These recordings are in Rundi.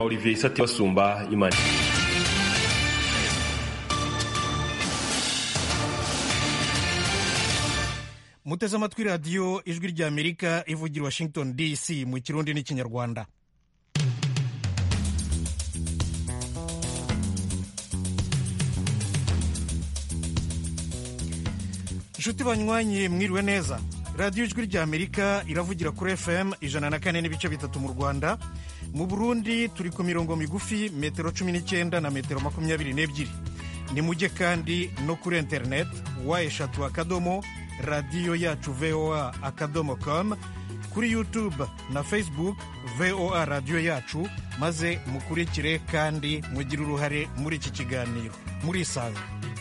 Olivier Isati basumba imani muteze amatwi radiyo ijwi ry'amerika ivugira washington dc mu kirundi n'ikinyarwanda inshuti banywanyi mwiriwe neza radiyo ijwi ry'amerika iravugira kuri fm ijana na kane n'ibice bitatu mu rwanda mu burundi turi ku mirongo migufi metero cumi n'icyenda na metero makumyabiri n'ebyiri ni mujye kandi no kuri interineti wa eshatu akadomo radiyo yacu voa akadomo com kuri youtube na facebook voa radiyo yacu maze mukurikire kandi mugire uruhare muri iki kiganiro murisanga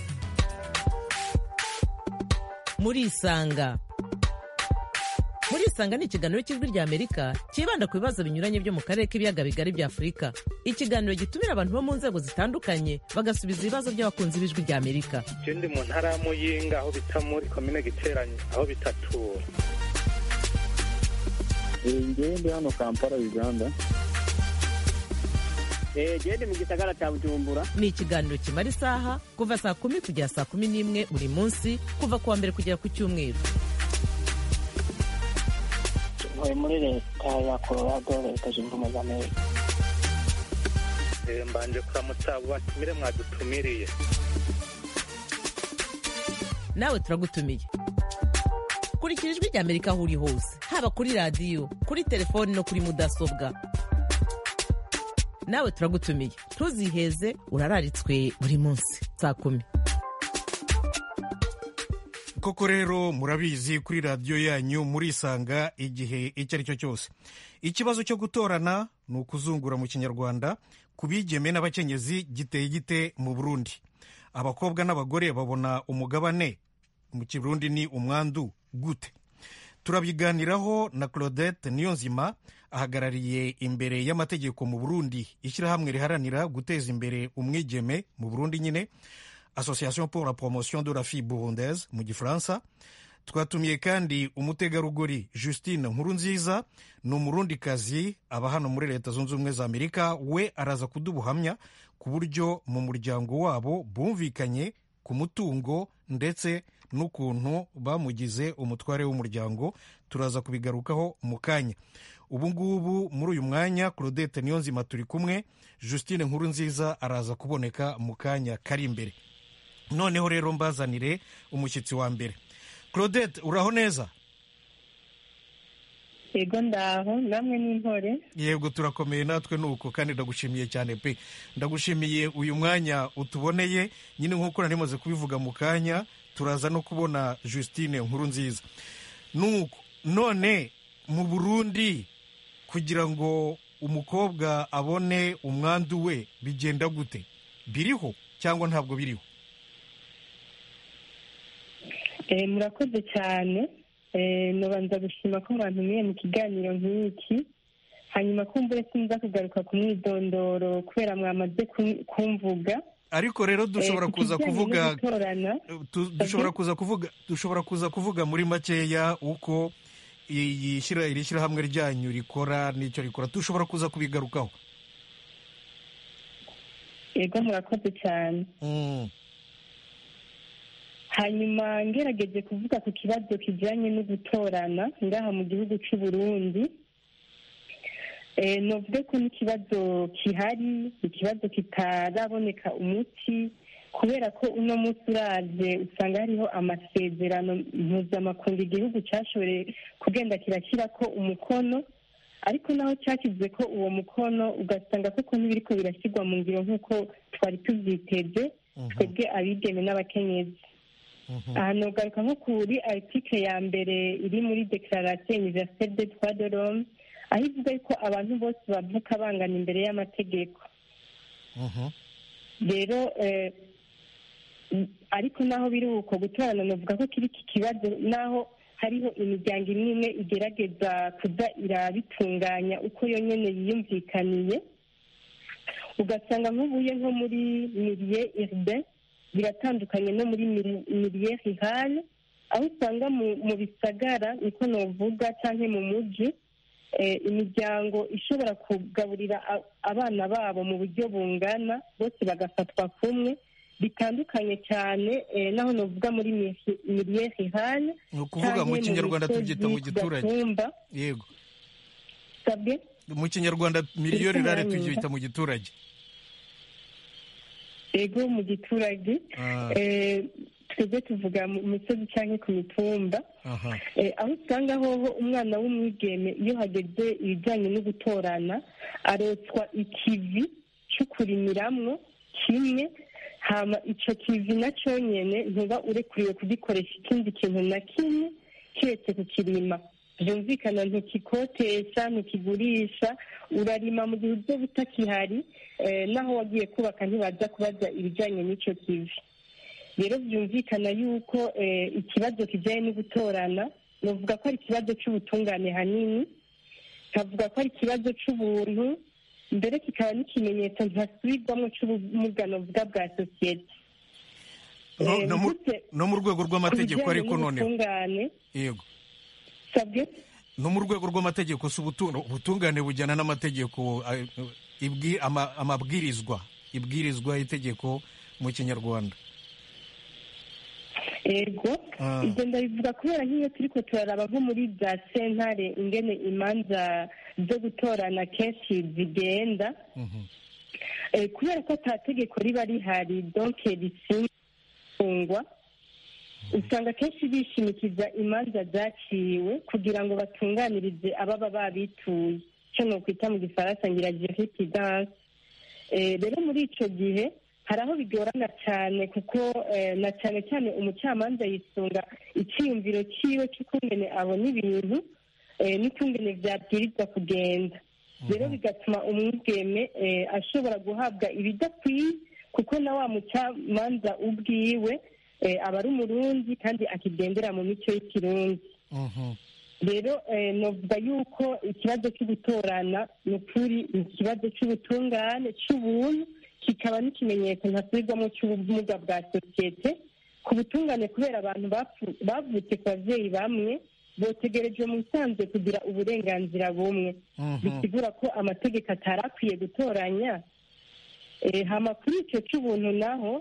murisanga murisanga ni ikiganiro cy'ijwi rya amerika cyibanda ku bibazo binyuranye byo mu karere k'ibiyaga bigari bya afurika ikiganiro gitumira abantu bo mu nzego zitandukanye bagasubiza ibibazo by'abakunzi b'ijwi rya amerika je ndi mu ntara ya muyinga aho bita muri komine giteranye aho bitatura ngewe ndi hano kampala uganda gende mu gisagara cya bujumbura ni ikiganiro kimara isaha kuva saa kumi kugera saa kumi n'imwe buri munsi kuva ku wa mbere kugera ku cyumweru ntuye muri leta ya colorado leta zunze ubumwe za amerika Eh, mbanje kuramutsa abo batumire mwadutumiriye nawe turagutumiye kurikira ijwi rya amerika aho uri hose haba kuri radiyo kuri telefoni no kuri mudasobwa nawe turagutumiye ntuziheze urararitswe buri munsi saa kumi koko rero murabizi kuri radiyo yanyu murisanga igihe icyo ari cyo cyose ikibazo cyo gutorana ni ukuzungura mu kinyarwanda ku bigeme n'abakenyezi giteye gite mu burundi abakobwa n'abagore babona umugabane mu kirundi ni umwandu gute turabiganiraho na claudette niyonzima ahagarariye imbere y'amategeko mu burundi ishyirahamwe riharanira guteza imbere umwigeme mu burundi nyine association pour la promotion de la fille burundaise mu gifaransa twatumiye kandi umutegarugori justine nkurunziza ni umurundikazi aba hano muri leta zunze ubumwe za amerika we araza kudubuhamya ku buryo mu muryango wabo bumvikanye ku mutungo ndetse n'ukuntu bamugize umutware w'umuryango turaza kubigarukaho mu kanya ubu ngubu muri uyu mwanya claudette niyonzima turi kumwe justine nkurunziza araza kuboneka mu kanya kari imbere noneho rero mbazanire umushyitsi wa mbere claudette uraho neza yego ndaho namwe n'intore yego turakomeye natwe nuko kandi ndagushimiye cyane pe ndagushimiye uyu mwanya utuboneye nyine nk'uko nari maze kubivuga mu kanya turaza no kubona justine nkuru nziza nuko none mu burundi kugira ngo umukobwa abone umwandu we bigenda gute biriho cyangwa ntabwo biriho Eh, murakoze cyane Eh, nubanza gushima ko mwantumiye mu kiganiro nk'iki hanyuma kumbure sinza kugaruka ku mwidondoro kubera mwamaze kum- kumvuga ariko rero dushobora Eh, ku kuza kijyanye kuvuga no gutorana tu- dushobora kuza kuvuga dushobora kuza kuvuga muri makeya uko iyi shyira- iri shyirahamwe ryanyu rikora n'icyo rikora dushobora kuza kubigarukaho yego murakoze cyane Mm. hanyuma ngerageje kuvuga ku kibazo kijyanye no gutorana ngaha mu gihugu cy'u Burundi eh, novuge ko n'ikibazo kihari ikibazo kitaraboneka umuti kubera ko uno munsi uraje usanga hariho amasezerano mpuzamakungu igihugu cyashoboye kugenda kirashyira ko umukono ariko naho cyashyize ko uwo mukono ugasanga koko ntibiriko birashyirwa mu ngiro nk'uko twari tubyiteze twebwe abigeme n'abakenyezi aha nogaruka nko kuri article ya mbere iri muri declaration universelle des droits de l'homme aho ivuga yuko abantu bose bavuka bangana imbere y'amategeko Mhm. rero eh, ariko naho biri uko gutorana novuga ko kiri iki kibazo naho hariho imiryango imwe imwe igerageza kuza irabitunganya uko yonyine yiyumvikaniye ugasanga nk'ubuye nko muri mirie urbain biratandukanye no muri miri- mirie rurale aho usanga mu mu bisagara niko novuga cyangwa mu mujyi eh, imiryango ishobora kugaburira a- abana babo mu buryo bungana bose bagafatwa kumwe bitandukanye cyane eh, naho novuga muri miliye rurale ni ukuvuga mu kinyarwanda tubyita mu giturage yego sabwe mu kinyarwanda miliyoni Uri rare kumwanyumva? tubyita mu giturage ego mu giturage Ah. eh, twebwe tuvuga mu misozi cyangwa ku mitumba aha Eh, aho usanga hoho umwana w'umwigeme iyo hageze ibijyanye no gutorana arotswa ikivi cyo kurimiramwo kimwe hama ico kivi na nyene ntuba urekuriwe kugikoresha ikindi kintu na kimwe kiretse kukirima byumvikana ntukikotesha ntukigurisha urarima mu gihe uzo butakihari eh, naho wagiye kubaka ntibaza kubaza ibijyanye n'ico kivi rero byumvikana yuko eh, ikibazo kijyanye no gutorana navuga ko ari ikibazo cy'ubutungane hanini nkavuga ko ari ikibazo cy'ubuntu mbere kikaba n'ikimenyetso ntasubirwamo cy'ubumuga navuga bwa sosiyete No- Eh, no mu- mvutse no mu rwego ku rw'amategeko bijyanye ariko noneho n'ubutungane yego sabwe no mu rwego rw'amategeko si ubutu- ubutungane bujyana n'amategeko eh, ibwi- ama- amabwirizwa ibwirizwa itegeko mu kinyarwanda ego Ah. ibyo ndabivuga kubera nk'iyo turiko turaraba nko muri za sentare ingene imanza zo gutorana kenshi zigenda Mhm. Eh, kubera ko ata tegeko riba rihari donke risingwa usanga kenshi bishimikiza imanza zaciwe kugira ngo batunganirize ababa babituye icyo ni ukwita mu gifaransa ngira jurididanse rero muri icyo gihe hari aho bigorana cyane kuko eh, na cyane cyane umucamanza yisunga icyiyumviro cyiwe cy'ukungene abona ibintu eh, n'ukungene byabwirizwa kugenda rero bigatuma umwigeme eh, ashobora guhabwa ibidakwiye kuko na wa mucamanza ubwiwe eh, aba ari umurundi kandi akigendera mu mico y'ikirundi Mhm. rero eh, novuga yuko ikibazo cyo gutorana ni ukuri ni ikibazo cy'ubutungane cy'ubuntu kikaba n'ikimenyetso ntasubirwamo cy'ubumuga bwa sosiyete ku butungane kubera abantu bapfu- bavutse ku babyeyi bamwe botegerejwe mu bisanzwe kugira uburenganzira bumwe Mhm. bisigura ko amategeko atari akwiye gutoranya Eh, hama kuri icyo cy'ubuntu naho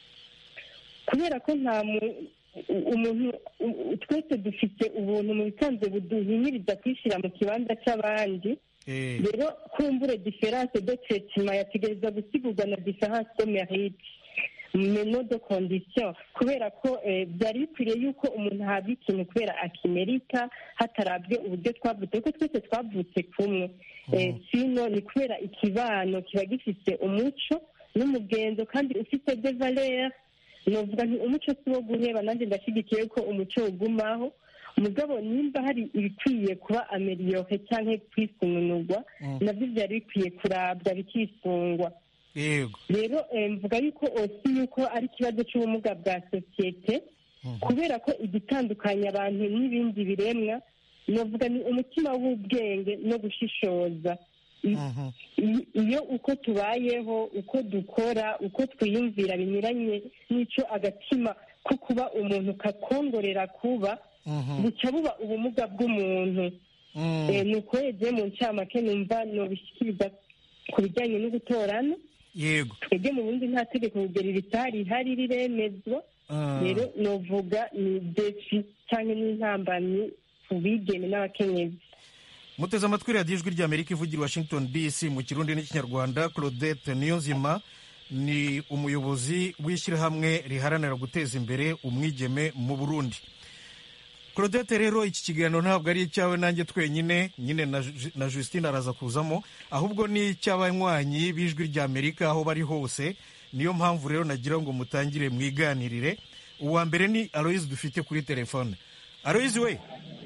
kubera ko nta mu- u- umuntu u- u- twese dufite ubuntu mu bisanzwe buduhimiriza kwishyira mu kibanza cy'abandi Eh, rero kumbure diferanse de traitement yategereza gusigurwa na diferanse de mérite meno de condition kubera ko eh, byari bikwiriye yuko umuntu ahabwa ikintu kubera akimerika hatarabwe uburyo twavutse kuko twese twavutse kumwe Eh, sino ni kubera ikibano kiba gifite umuco n'umugenzo kandi ufite de valeur novuga nti umuco si wo guheba nanjye ndashyigikiye ko umuco ugumaho mugabo nimba hari ibikwiye kuba ameliyore cyangwa kwisununurwa nabyo byari bikwiye kurabwa bikisungwa yego rero eh, mvuga yuko osi yuko ari ikibazo cy'ubumuga bwa sosiyete kubera ko igitandukanya abantu n'ibindi biremwa novuga ni umutima w'ubwenge no gushishoza I- Mhm. i- iyo uko tubayeho uko dukora uko twiyumvira binyuranye n'icyo agatima ko kuba umuntu kakongorera kuba Mhm. buca buba ubumuga bw'umuntu Mm. Eh, ni uko yagiye mu ncamake numva nobishyikiriza ku bijyanye no gutorana yego twebwe mu bundi nta tegeko kugera ritari rihari riremezwa Ah. rero novuga ni defi cyangwa n'intambamyi ku bigeme n'abakenyezi muteze amatwi radiyo ijwi ry'amerika ivugira i washington dc mu kirundi n'ikinyarwanda claudette niyonzima ni umuyobozi w'ishyirahamwe riharanira guteza imbere umwigeme mu burundi claudette rero iki kiganiro ntabwo ari icyawe nanjye twenyine nyine na Ju- na justine araza kuzamo ahubwo ni icy'abanywanyi b'ijwi ry'amerika aho bari hose niyo mpamvu rero nagira ngo mutangire mwiganirire uwa mbere ni aloyizi dufite kuri telefone aloyizi we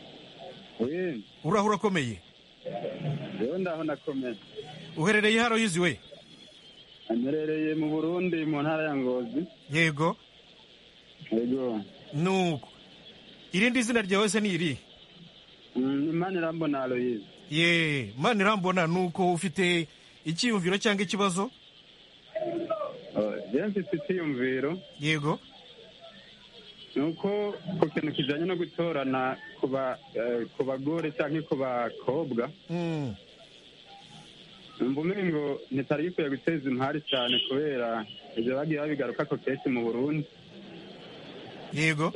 we uraho urakomeye rero ndaho nakomeye uherereye haro yizi we amerereye mu burundi mu ntara ya ngozi yego yego nuko irindi zina ryawe se ni iri Mm, imana irambona aloyize ye mani irambona nuko ufite icyiyumviro cyangwa ikibazo rero mfite icyiyumviro yego ni uko ku kintu kijyanye no gutorana ku ba- eh, ku bagore cyangwa ku bakobwa Mm. numva umengo ntitari gikwiye guteza impari cyane kubera ibyo bagiye babigaruka ko kenshi mu burundi yego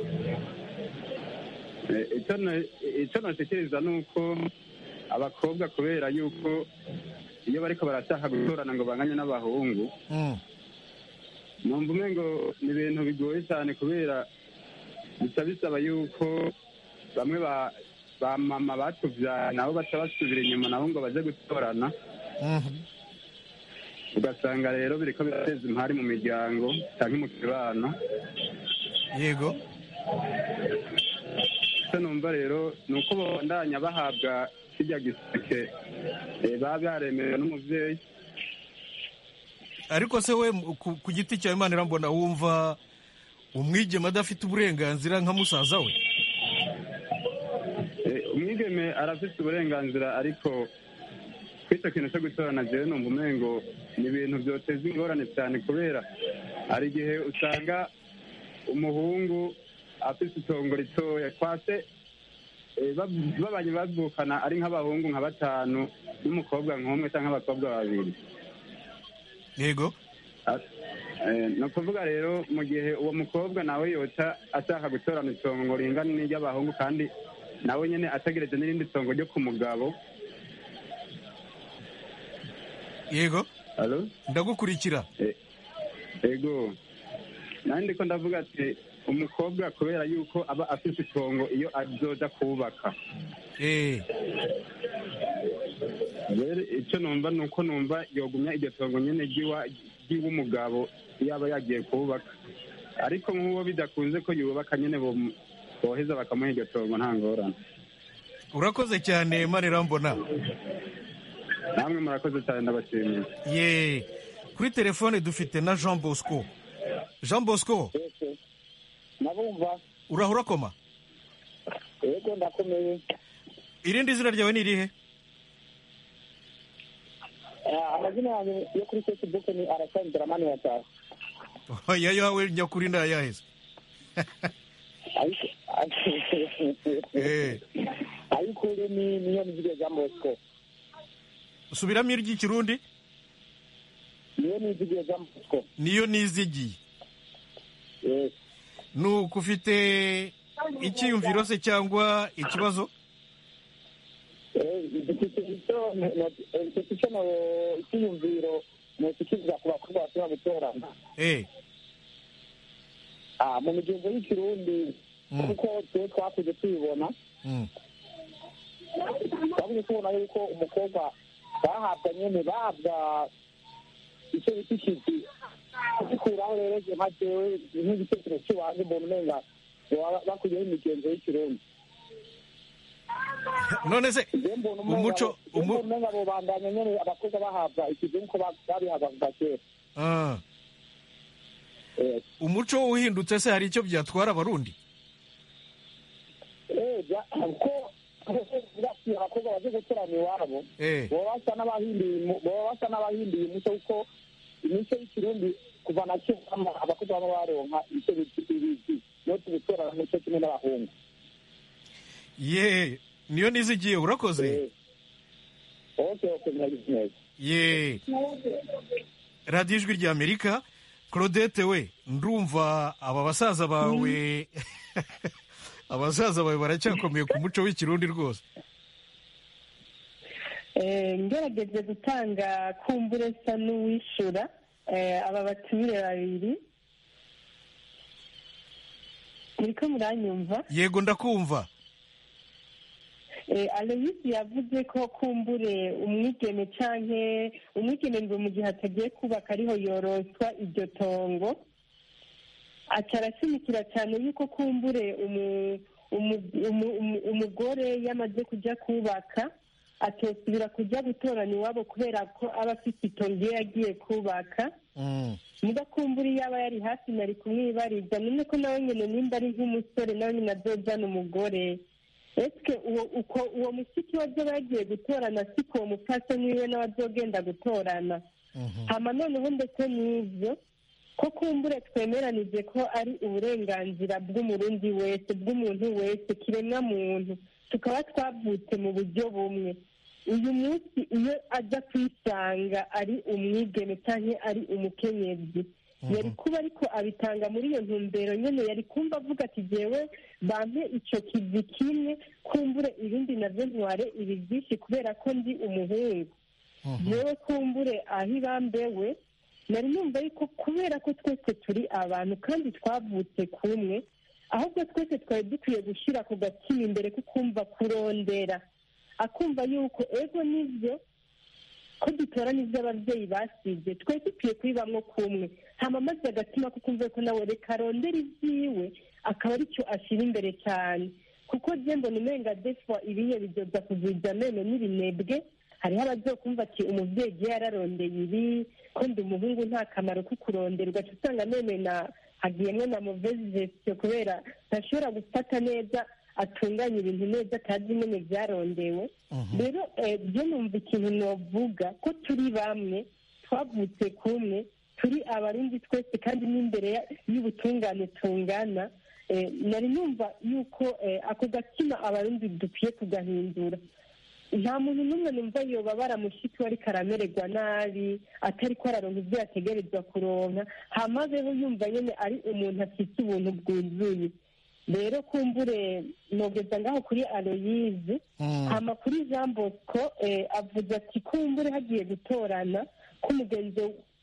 Eh, icyo na- icyo nashikiriza ni uko abakobwa kubera yuko iyo bariko barashaka gutorana ngo banganye n'abahungu Mm. numva umengo ni ibintu bigoye cyane kubera bica bisaba yuko bamwe ba ba mama batuvyaye nabo baca basubira inyuma nabo ngo baje gutorana Mhm. ugasanga rero biriko birateza impari mu miryango canke mu kibano yego icyo numva rero ni uko babandanya bahabwa kirya giseke eh, baba baremerewe n'umuvyeyi ariko se we mu- ku, ku giti cyawe imana irambona wumva umwigeme adafite uburenganzira nka musaza we Eh, umwigeme arafite uburenganzira ariko kw'icyo kintu cyo gutorana jewe numva umengo ni ibintu byoteza ingorane cyane kubera hari igihe usanga umuhungu afite itongo ritoya kwase eh, bab- babanye bavukana ari nk'abahungu nka batanu n'umukobwa nk'umwe cyangwa abakobwa babiri yego Eh, ni ukuvuga rero mu gihe uwo mukobwa nawe yoca ashaka gutorana itongo ringana n'iry'abahungu kandi nawe nyine ategereje n'irindi tongo ryo ku mugabo yego Alo? ndagukurikira ego nanjye ndiko ndavuga ati umukobwa kubera yuko aba afite itongo iyo azoja kubaka eh rero icyo numva ni uko numva yogumya iryo tongo nyine ry'iwa- ry'iw'umugabo iyo aba yagiye kubaka ariko nk'uwo bidakunze ko yubaka nyine bom- boheza bakamuha iryo tongo nta ngorane urakoze cyane imana irambona namwe murakoze cyane ndabashimiye ye kuri telefone dufite na jean bosco jean bosco nabumva urahura koma yego ndakomeye irindi zina ryawe ni irihe Eh, amazina yanjye yo kuri facebook ni arasani dramani yataha oya yawe nyakuri ndayaheze ariko Eh. ariko uri ni niyo nizige jean bosco subiramo iry'ikirundi niyo nizige jean bosco niyo nizigiye yes nuko ufite icyiyumviro se cyangwa ikibazo dufite icyo dufite icyo no- icyiyumviro nokikiriza ku bakobwa bashobora gutorana eh Ah, mu migenzo y'ikirundi Mm. kuko twe twakuze tubibona mm. twakuze tubona yuko umukobwa bahabwa nyene bahabwa icyo bita ikizi gikuraho rero je nka jewe nk'igitekerezo cy'iwanjye mbona umenga baba bakuyeho imigenzo y'ikirundi none se je mbona umenga umuco je mbona umu, umenga bobandanya nyene abakobwa bahabwa ikizi nk'uko ba- babihabwa kuva kera ah, Eh, umuco uhindutse se hari icyo byatwara abarundi eh, bya- ko basi abakobwa baje gutorana iwabo eh baba basa n'abahinduye umu- baba basa n'abahinduye umuco kuko imico y'ikirundi kuva na kera ama- abakobwa baba baronka icyo bita ibizi no gutorana umuco kimwe n'abahungu ye niyo nizigiye urakoze Eh, okay okay murabizi neza ye radiyo ijwi rya amerika claudette we ndumva aba basaza bawe abasaza bawe baracyakomeye ku muco w'ikirundi rwose Eh, ngerageje gutanga kumbure sa n'uwishura eh, aba batumire babiri muriko muranyumva yego ndakumva Eh, aloyisi yavuze ko kumbure umwigeme canke umwigeme ngo mu gihe atagiye kubaka ariho yoroswa iryo tongo aca arashimikira cyane yuko kumbure umu- umu- umu- umu- umugore yamaze kuja kubaka atosubira kuja gutorana iwabo kubera ko aba afite itongo iyo yagiye kubaka Mm. muga kumbura iyo aba yari hafi nari kumwibariza none ko nawe nyine nimba ari nk'umusore nawe nyine azojana umugore ese uwo uko uwo mushiki we azoba yagiye gutorana siko uwo mupfasoni wiwe nawe azogenda gutorana Mhm. hama noneho ndetse n'ibyo ko kumbure twemeranije ko ari uburenganzira bw'umurundi wese bw'umuntu wese kiremwa muntu tukaba twavutse mu buryo bumwe uyu munsi iyo ajya kwisanga ari umwigeme cyangwa ari umukenyezi yari kuba ariko abitanga muri iyo ntumbero nyine yari kumva avuga ati jyewe bampe icyo kivi kimwe kumbure ibindi nabyo ntware ibi byinshi kubera ko ndi umuhungu yewe kumbure aho ibambewe nari numva yuko kubera ko twese turi abantu kandi twavutse kumwe ahubwo twese twari dukwiye gushyira ku gatima imbere ko kumva kurondera akumva yuko ego nibyo ko dutora n'ibyo ababyeyi basize twese dukwiye kubibamo kumwe hama maze agatima ko kumva ko nawe reka arondera ibyiwe akaba aricyo ashyira imbere cyane kuko mbona umenga defwa ibiye bidoda kugwiza amenyo n'ibinebwe hariho abazokumva ati umubyeyi igihe yararondeye ibi ko ndi umuhungu nta kamaro ko kurondera ugaca usanga none na hagiyemo na muvezi gestion kubera ntashobora gufata neza atunganya ibintu neza atazi nyine byarondewe rero byo numva ikintu novuga ko turi bamwe twavutse kumwe turi abarundi twese kandi n'imbere y'ubutungane tungana nari numva yuko ako gatima abarundi dukwiye kugahindura nta muntu n'umwe numva yoba baramushiki we ariko aramererwa nabi atari ko araronka ibyo yategerezwa kuronka hamazeho yumva nyine ari umuntu afite ubuntu bwuzuye rero kumbure nogeza ngaho kuri aloyize hama kuri jean bosco avuze ati kumbure hagiye gutorana k'umugenzi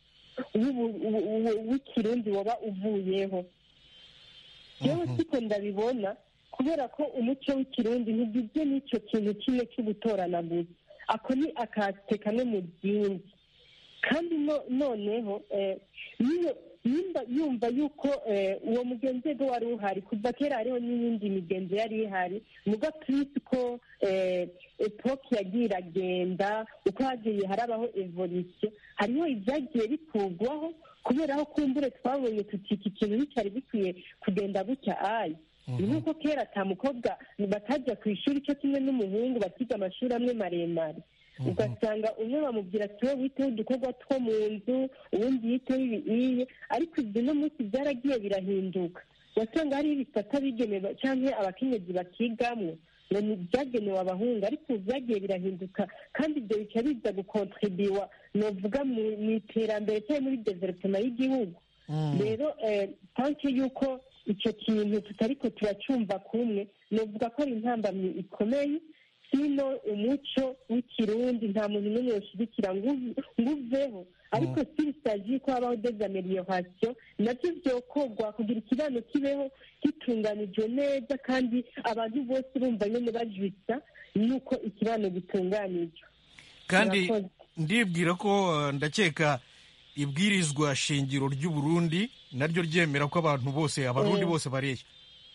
w'ikirundi waba uvuyeho yewe siko ndabibona kubera ko umuco w'ikirundi ntugizwe n'icyo kintu kimwe cyo gutorana gusa ako ni akate kamwe mu byinshi kandi noneho nimba yumva yuko uwo mugenzi we wari uhari kuva kera hariho n'iyindi migenzo yari ihari muga purisi ko epoke yagiye iragenda uko hagiye harabaho evolisiyo hariho ibyagiye bikurwaho kubera aho kumbure twabonye tuti iki kintu nticyari bikwiye kugenda gutya ayi nk'uko kera ata mukobwa batajya ku ishuri cyo kimwe n'umuhungu bakiga amashuri amwe maremare ugasanga umwe bamubwira ati wowe witeho udukorwa two mu nzu ubundi yiteho ibiye ariko ibyo no munsi byaragiye birahinduka wasanga hariho ibisata bigenewe cyangwa abakenyezi bakigamwo ngo ni ibyagenewe abahungu ariko ubu byagiye birahinduka kandi ibyo bica biza gukontribiwa novuga mu iterambere cyangwa muri developema y'igihugu rero tanke y'uko icyo kintu tutariko turacyumva kumwe novuga ko ari intambamyi ikomeye sino umuco w'ikirundi nta muntu n'umwe yoshyigikira ngo uveho ariko si bisaji ko habaho dezamelioration nabyo byokorwa kugira ikibano kibeho gitunganijwe neza kandi abantu bose bumva nyine bajwitsa nuko ikibano gitunganijwe kandi ndibwira ko ndakeka ibwirizwa shingiro ry'u Burundi naryo ryemera ko abantu bose abarundi bose bareshya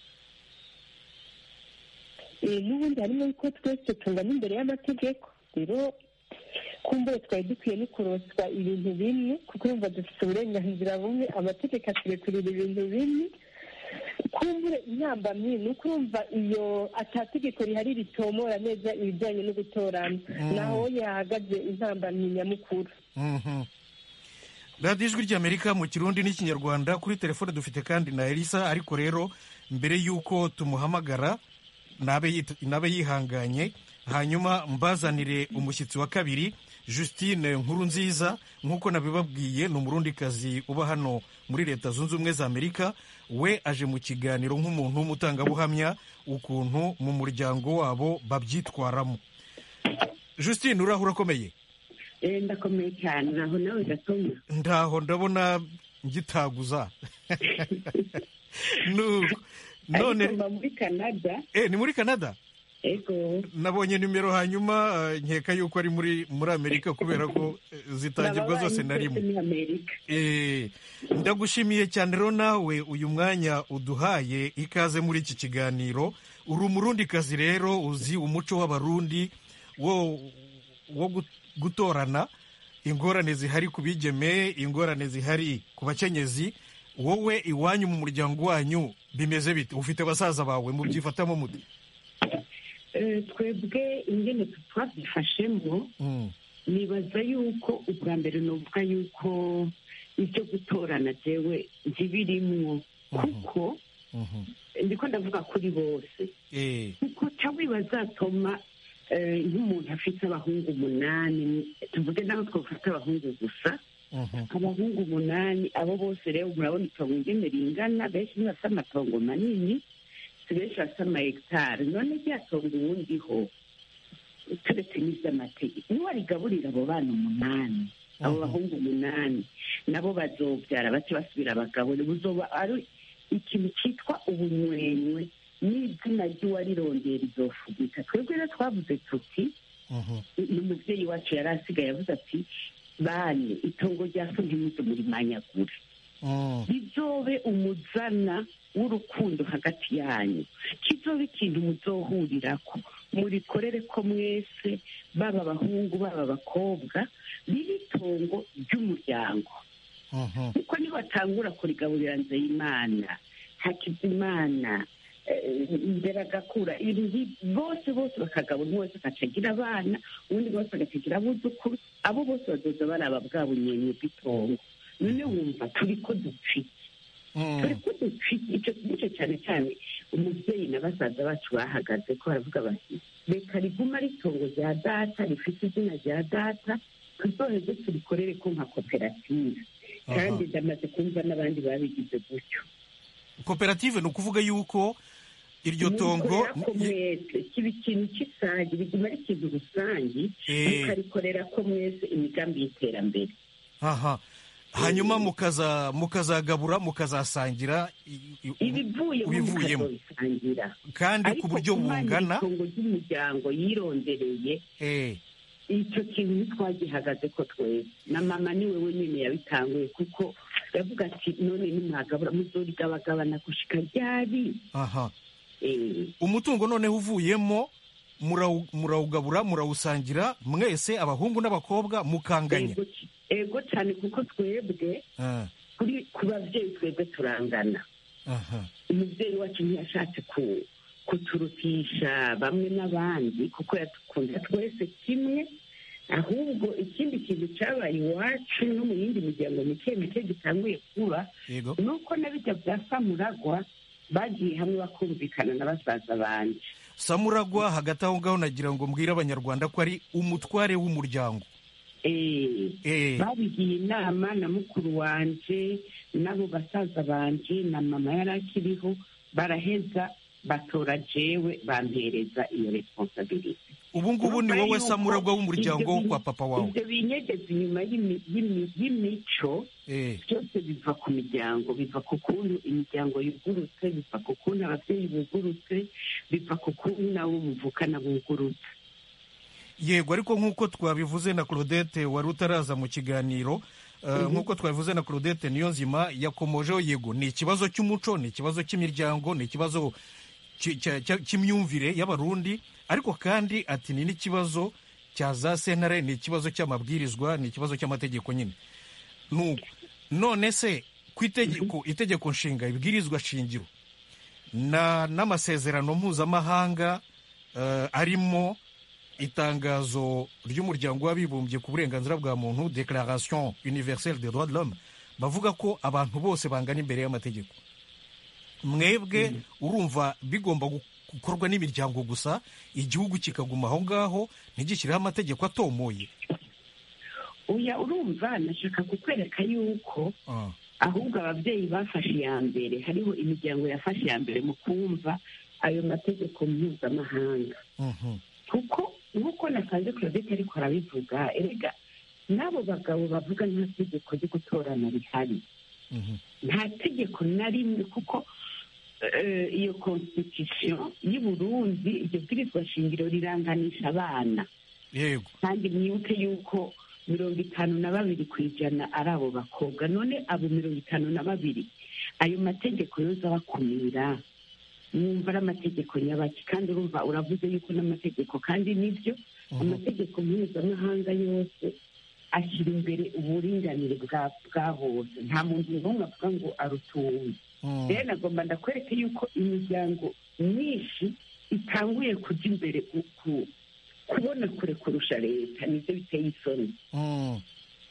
n'ubundi harimo yuko twese tungana imbere y'amategeko rero kumbure twari dukwiye no kuroswa ibintu bimwe kuko yumva dufite uburenganzira bumwe amategeko aturekurira ibintu bimwe kumbure intambamyi ni uko urumva iyo atategeko rihari ritomora neza ibijyanye no gutorana naho yahagaze intambamyi nyamukuru radiyo ijwi ry'amerika mu kirundi n'ikinyarwanda kuri telefone dufite kandi na elisa ariko rero mbere y'uko tumuhamagara nabe yihanganye hanyuma mbazanire umushyitsi wa kabiri Justine nkuru nziza nk'uko nabibabwiye ni umurundikazi uba hano muri leta zunze ubumwe za amerika we aje mu kiganiro nk'umuntu w'umutangabuhamya ukuntu mu muryango wabo babyitwaramo Justine uraho urakomeye ndakomeye cyane naho nawe gatoma ndaho ndabona ngitaguza none muri canada eh ni muri canada ego nabonye nimero hanyuma nkeka yuko ari muri muri amerika kubera ko zitangirwa zose na rimwe ndagushimiye cyane rero nawe uyu mwanya uduhaye ikaze muri iki kiganiro uri umurundikazi rero uzi umuco w'abarundi wo wo gutorana ingorane zihari ku bigeme ingorane zihari ku bakenyezi wowe iwanyu mu muryango wanyu bimeze bite ufite basaza bawe mubyifatamo muti twebwe ingene twabyifashemo nibaza yuko ubwa mbere nuvuga yuko ibyo gutorana jewe ntibirimwo kuko ndiko ndavuga kuri bose Eh, kuko cawe bazatoma eh, nk'umuntu afite abahungu umunani tuvuge naho twafata abahungu gusa mhm. abahungu umunani abo bose rero murabona itongo ingene ringana benshi ntibafite amatongo manini si benshi bafite amahegitari none rya tongo uwundiho turetse n'ivy'amategeko niwarigaburira abo bana umunani abo bahungu umunani nabo bazobyara bace basubira abagabure buzoba ari ikintu cyitwa ubunywenywe n'izina ry'uwarirondera izofugika twebwe rero twavuze tuti ni umubyeyi wacu yari asigaye avuze ati bane itongo rya so ntimuze murimanyagure bizobe umuzana w'urukundo hagati yanyu kizobe ikintu muzohurirako murikorere ko mwese baba abahungu baba abakobwa riri itongo ry'umuryango kuko nibatangura kurigaburira nzeyimana hakizimana eh, imbere agakura ibintu nki- bose bose bakagabura umwe wese agacagira abana ubundi bose agacagira abuzukuru abo bose bazoza baraba bwa bunyenye bw'itongo none wumva turi ko dupfike turi ko dupfike icyo nicyo cyane cyane umubyeyi na basaza bacu bahagaze ko baravuga bati reka riguma ari itongo rya data rifite izina rya data tuzoheze turikorere ko nka koperative kandi ndamaze kumva n'abandi babigize gutyo koperative ni ukuvuga yuko iryo tongo Mukorera ko mwese kiba ikintu cy'isange biguma ari ikintu rusange Eh. mukabikorera ko mwese imigambi y'iterambere aha hanyuma mukaza mukazagabura mukazasangira i- i- ibivuyemo ibivuyemo mukazobisangira kandi ku Ariko buryo kumanya bungana itongo ry'umuryango yirondereye eh, icyo kintu ntitwagihagaze ko twese na mama niwe wenyine yabitanguye kuko yavuga ati none nimwagabura muzorigabagabana gushika ryari aha Eh, umutungo noneho uvuyemo murawu- murawugabura murawusangira mwese abahungu n'abakobwa mukanganya ego c- ego cyane kuko twebwe Ah, kuri ku babyeyi twebwe turangana aha umubyeyi wacu ntiyashatse ku kuturutisha bamwe n'abandi kuko yadukunda twese kimwe ahubwo ikindi kintu cyabaye iwacu no mu yindi miryango mike mike gitanguye kuba yego ni uko na bijya bya samuragwa bagiye hamwe bakumvikana na basaza banje samuragwa hagati aho ngaho nagira ngo mbwire abanyarwanda ko ari umutware w'umuryango Eh, Eh. babigiye inama na mukuru wanje n'abo basaza banje na mama yari akiriho baraheza batora jewe bampereza iyo responsabilite ubu ngubu ni Urumva wowe yuko samuragwa w'umuryango ibyo wo bi- kwa papa wawe ibyo binyegeza inyuma y'imi- y'imi- y'imico Eh, byose biva ku miryango biva ku kuntu imiryango yugurutse biva ku kuntu ababyeyi bugurutse biva ku kuntu nawe muvukana bugurutse yego ariko nk'uko twabivuze na claudette wari utaraza mu kiganiro eh, nk'uko twabivuze na claudette niyo nzima yakomojeho yego ni ikibazo cy'umuco ni ikibazo cy'imiryango ni ikibazo cy- cya- cya- cy'imyumvire y'abarundi ariko kandi ati ni n'ikibazo cya za sentare ni ikibazo cy'amabwirizwa ni ikibazo cy'amategeko nyine nuko none se ku itegeko itegeko nshinga ibwirizwa shingiro na n'amasezerano mpuzamahanga eh, arimo itangazo ry'umuryango w'abibumbye ku burenganzira bwa muntu declaration universelle des droits de l'homme bavuga ko abantu bose bangana imbere y'amategeko mwebwe urumva bigomba gu- gukorwa n'imiryango gusa igihugu kikaguma aho ngaho ntigishyireho amategeko atomoye uya urumva nashaka kukwereka yuko Ah, ahubwo ababyeyi bafashe iya mbere hariho imiryango yafashe iya mbere mu kumva ayo mategeko mpuzamahanga mhm, kuko nk'uko nasanze claudette ariko arabivuga erega n'abo bagabo bavuga nta tegeko ryo gutorana rihari mhm. nta tegeko na rimwe kuko eh, iyo constitution y'u Burundi iryo bwirizwa shingiro riranganisha abana yego kandi mwibuke yuko mirongo itanu na babiri ku ijana ari abo bakobwa none abo mirongo itanu na babiri ayo mategeko yoza abakumira mwumva ari amategeko nyabaki kandi urumva uravuze yuko n'amategeko kandi nibyo amategeko mpuzamahanga yose ashyira imbere uburinganire bwa bwa bose nta muntu n'umwe avuga ngo arutuwe Mm, rero nagomba ndakwereke yuko imiryango myinshi itanguye kujya imbere ku- ku- kubona kure kurusha leta nibyo biteye isoni mm.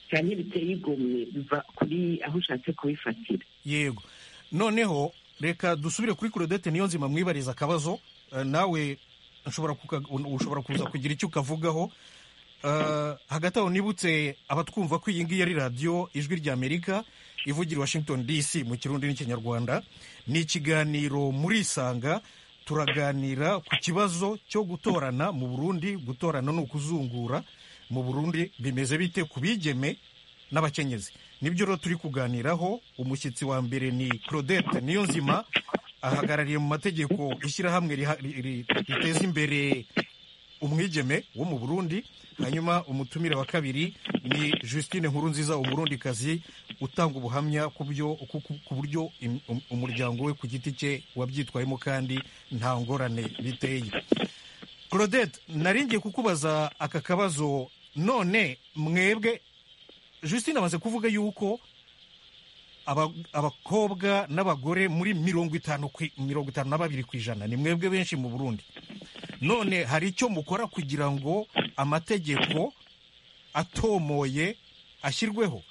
cyane biteye igomwe biva kuri aho ushatse kubifatira yego noneho reka dusubire kuri kurodete niyo nzima mwibariza akabazo eh, nawe ushobora kuka- ushobora kuza kugira icyo ukavugaho Eh, hagati aho nibutse abatwumva ko iyi ngiyi ari radiyo ijwi ry'amerika ivugira i washington dc mu kirundi n'ikinyarwanda ni ikiganiro muri isanga turaganira ku kibazo cyo gutorana mu burundi gutorana ni ukuzungura mu burundi bimeze bite ku bigeme n'abakenyezi nibyo rero turi kuganiraho umushyitsi wa mbere ni claudette niyo nzima ahagarariye mu mategeko ishyirahamwe riha- ri- ri- riteza imbere umwigeme wo mu burundi hanyuma umutumire wa kabiri ni justine nkurunziza umurundikazi utanga ubuhamya ku byo ku- ku- ku buryo im- um- umuryango we ku giti cye wabyitwayemo kandi nta ngorane biteye claudette naringiye kukubaza aka kabazo none mwebwe justine amaze kuvuga yuko aba- abakobwa n'abagore muri mirongo itanu ku- mirongo itanu na babiri ku ijana ni mwebwe benshi mu burundi none hari icyo mukora kugira ngo amategeko atomoye ashyirweho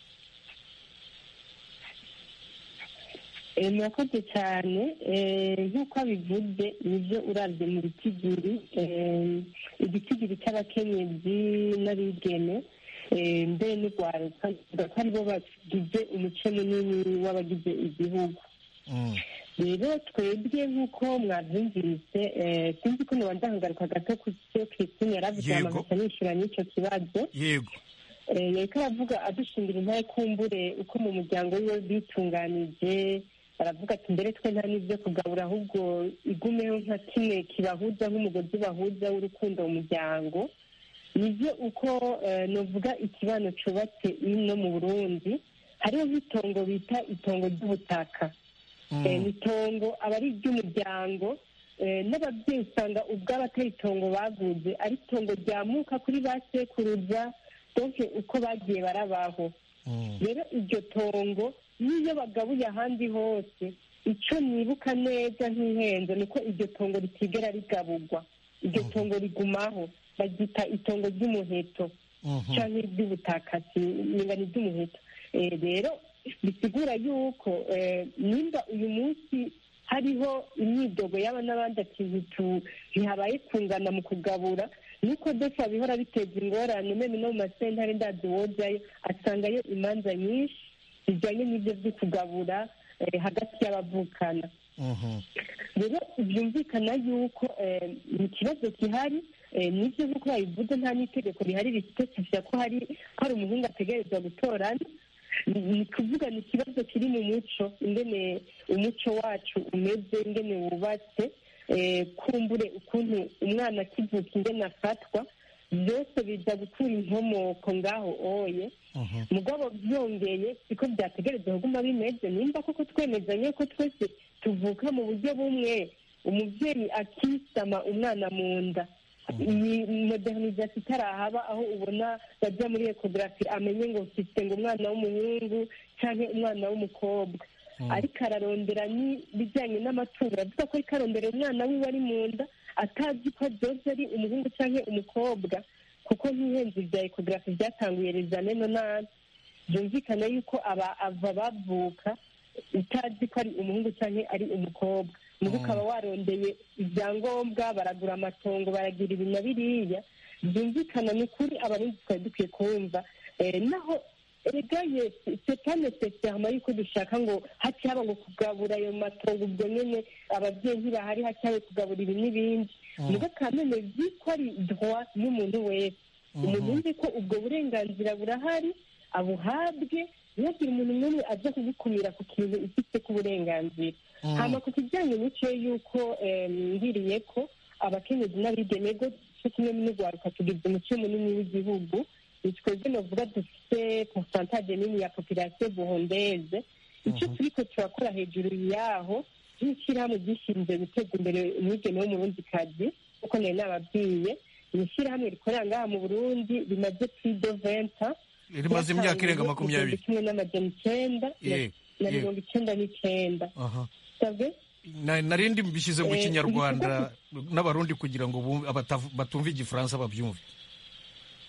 Eh, murakoze cyane Eh, nk'uko abivuze nibyo urabye mu bitigiri eh, igitigiri cy'abakenyezi n'abigeme eh, mbere n'urwaruka bivuga ko aribo bagize umuce munini w'abagize igihugu Mm, rero twebwe nk'uko mwabyumvise eh, sinzi ko niba ndahagaruka gato ku cyo christine yaravuze Yego. amagasa nishyura n'icyo kibazo yego Eh, yariko aravuga adushingira intare kumbure uko mu muryango wiwe bitunganije baravuga ati mbere twe nta n'ibyo kugabura ahubwo igumeho nka kimwe kibahuza nk'umugozi bahuza w'urukundo mu muryango nibyo uko eh, novuga ikibano cubatse ino mu burundi hariho nk'itongo bita itongo ry'ubutaka Eh, ni itongo aba ari iry'umuryango eh, n'ababyeyi usanga ubwabo atari itongo baguze ari itongo ryamuka kuri ba sekuruza donke uko bagiye barabaho Mm, rero iryo tongo n'iyo bagabuye ahandi hose icyo nibuka neza nk'ihenze ni uko iryo tongo ritigera rigaburwa iryo tongo rigumaho baryita itongo ry'umuheto mhm. cyangwa iry'ubutaka niba ni iry'umuheto Eh, rero bisigura yuko eh, nimba uyu munsi hariho imyidogo y'aba n'abandi ati ntitu- ntihabaye kungana mu kugabura nuko defa bihora biteza ingorane meme no mu masentare ndazi wojayo asangayo imanza nyinshi zijyanye n'ibyo byo kugabura eh, hagati y'abavukana Mhm. rero byumvikana yuko eh, ni ikibazo gihari eh, nibyo nk'uko babivuze nta n'itegeko rihari risipesifiya ko hari ko hari umuhungu ategerezwa gutorana ni ni kuvuga ni ikibazo kiri mu muco ingene umuco wacu umeze ingene wubatse eh, kumbure ukuntu umwana akivuka ingene afatwa byose biza gukura inkomoko ngaho oye Mhm. mugabo byongeye siko byategereza kuguma bimeze nimba koko twemezanye ko twese tuvuka mu buryo bumwe umubyeyi akisama umwana mu nda iyi modernization itarahaba aho ubona bajya muri ekogarafi amenye ngo mfite ngo umwana w'umuhungu cyangwa umwana w'umukobwa ariko ararondera n'ibijyanye n'amatungo aravuga ko ariko arondera umwana wiwe ari mu nda atazi ko adoze ari umuhungu cyangwa umukobwa kuko nk'ihenzi bya ekogarafi byatanguye rezane nonani byumvikana yuko aba ava bavuka utazi ko ari umuhungu cyangwa ari umukobwa mugo ukaba warondeye ibyangombwa baragura amatongo baragira ibi na biriya byumvikana ni ukuri abarundi twari dukwiye kumva Eh, naho erega yesi sepa necessairement yuko dushaka ngo haci haba ngo kugabura ayo matongo ubwo nyene ababyeyi ntibahari haci habe kugabura ibi n'ibindi mugo kamene vi ko ari droit y'umuntu wese umuntu yumve ko ubwo burenganzira burahari abuhabwe ntihagire umuntu n'umwe aza kugukumira ku kintu ifite k'uburenganzira hama ku kijyanye n'icyo yuko eh, ngiriye ko abakenyezi n'abigeme go cyo kimwe n'urwaruka tugize umuco munini w'igihugu ni twebwe novuga dufite pourcentage nini ya population burundeze icyo turiko turakora hejuru yaho nk'ishyirahamwe ryishinzwe guteza imbere umwigeme w'umurundikazi kuko nari nababwiye ni ishyirahamwe rikorera ngaha mu burundi rimaze plus de venta rimaze imyaka irenga makumyabiri kimwe n'amajana icyenda na- Yego, na yego. mirongo icyenda n'icyenda aha savye Na- narindi mbishyize mu Eh, kinyarwanda n'abarundi kugira ngo bumve- abatavu- batumva igifaransa babyumve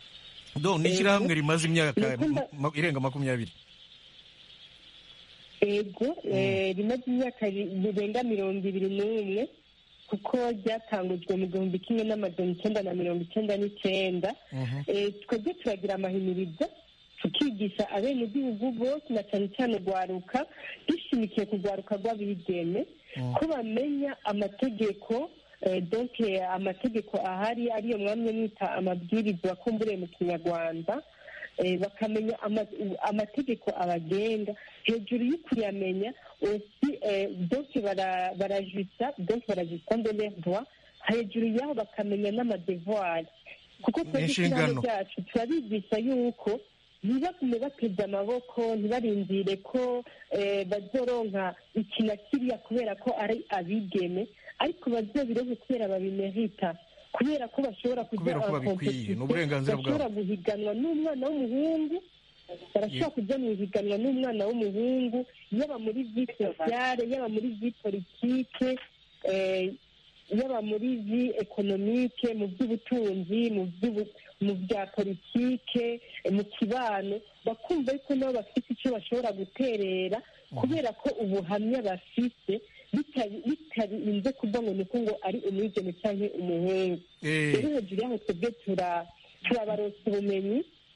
do ni ishyirahamwe rimaze imyaka Nuko nda- ma- irenga makumyabiri ego eh, rimaze imyaka ri- rirenga mirongo ibiri n'umwe kuko ryatangujwe mu gihumbi kimwe n'amajana icyenda na mirongo icyenda n'icyenda Eh, twebwe turagira amahimirizo tukigisha abenegihugu bose na cyane cyane urwaruka dushimikiye ku rwaruka rw'abigeme ko bamenya amategeko eh, donc eh, amategeko ahari ariyo mwamye mwita amabwiriza wakumburiye mu kinyarwanda eh, bakamenya ama- amategeko abagenga hejuru yo kuyamenya aussi eh, donc bara- barajisa donc barajisa de leurs droits hejuru yaho bakamenya n'amadevoir kuko twebwe N'inshingano. ishyirahamwe ryacu turabigisha yuko ntibagume bateze amaboko ntibarindire ko eh, bazoronka iki na kiriya kubera ko ari abigeme ariko bazobironke kubera babimerita kubera ko bashobora kujya Kubera ko en babikwiye, competition, ni uburenganzira bwabo. bashobora guhiganwa n'umwana w'umuhungu barashobora kujya mu ihiganwa n'umwana w'umuhungu yaba muri vi sosiyale yaba muri vi politike eh, yaba muri vi ekonomike mu by'ubutunzi mu by'ubu- mu bya politike eh, mu kibano bakumva yuko nabo bafite icyo bashobora guterera kubera ko ubuhamya bafite bitari- bitarinze kuva ngo ni uko ngo ari umwigeme cyangwa umuhungu Eh. rero hejuru yaho twebwe tura- turabaronsa ubumenyi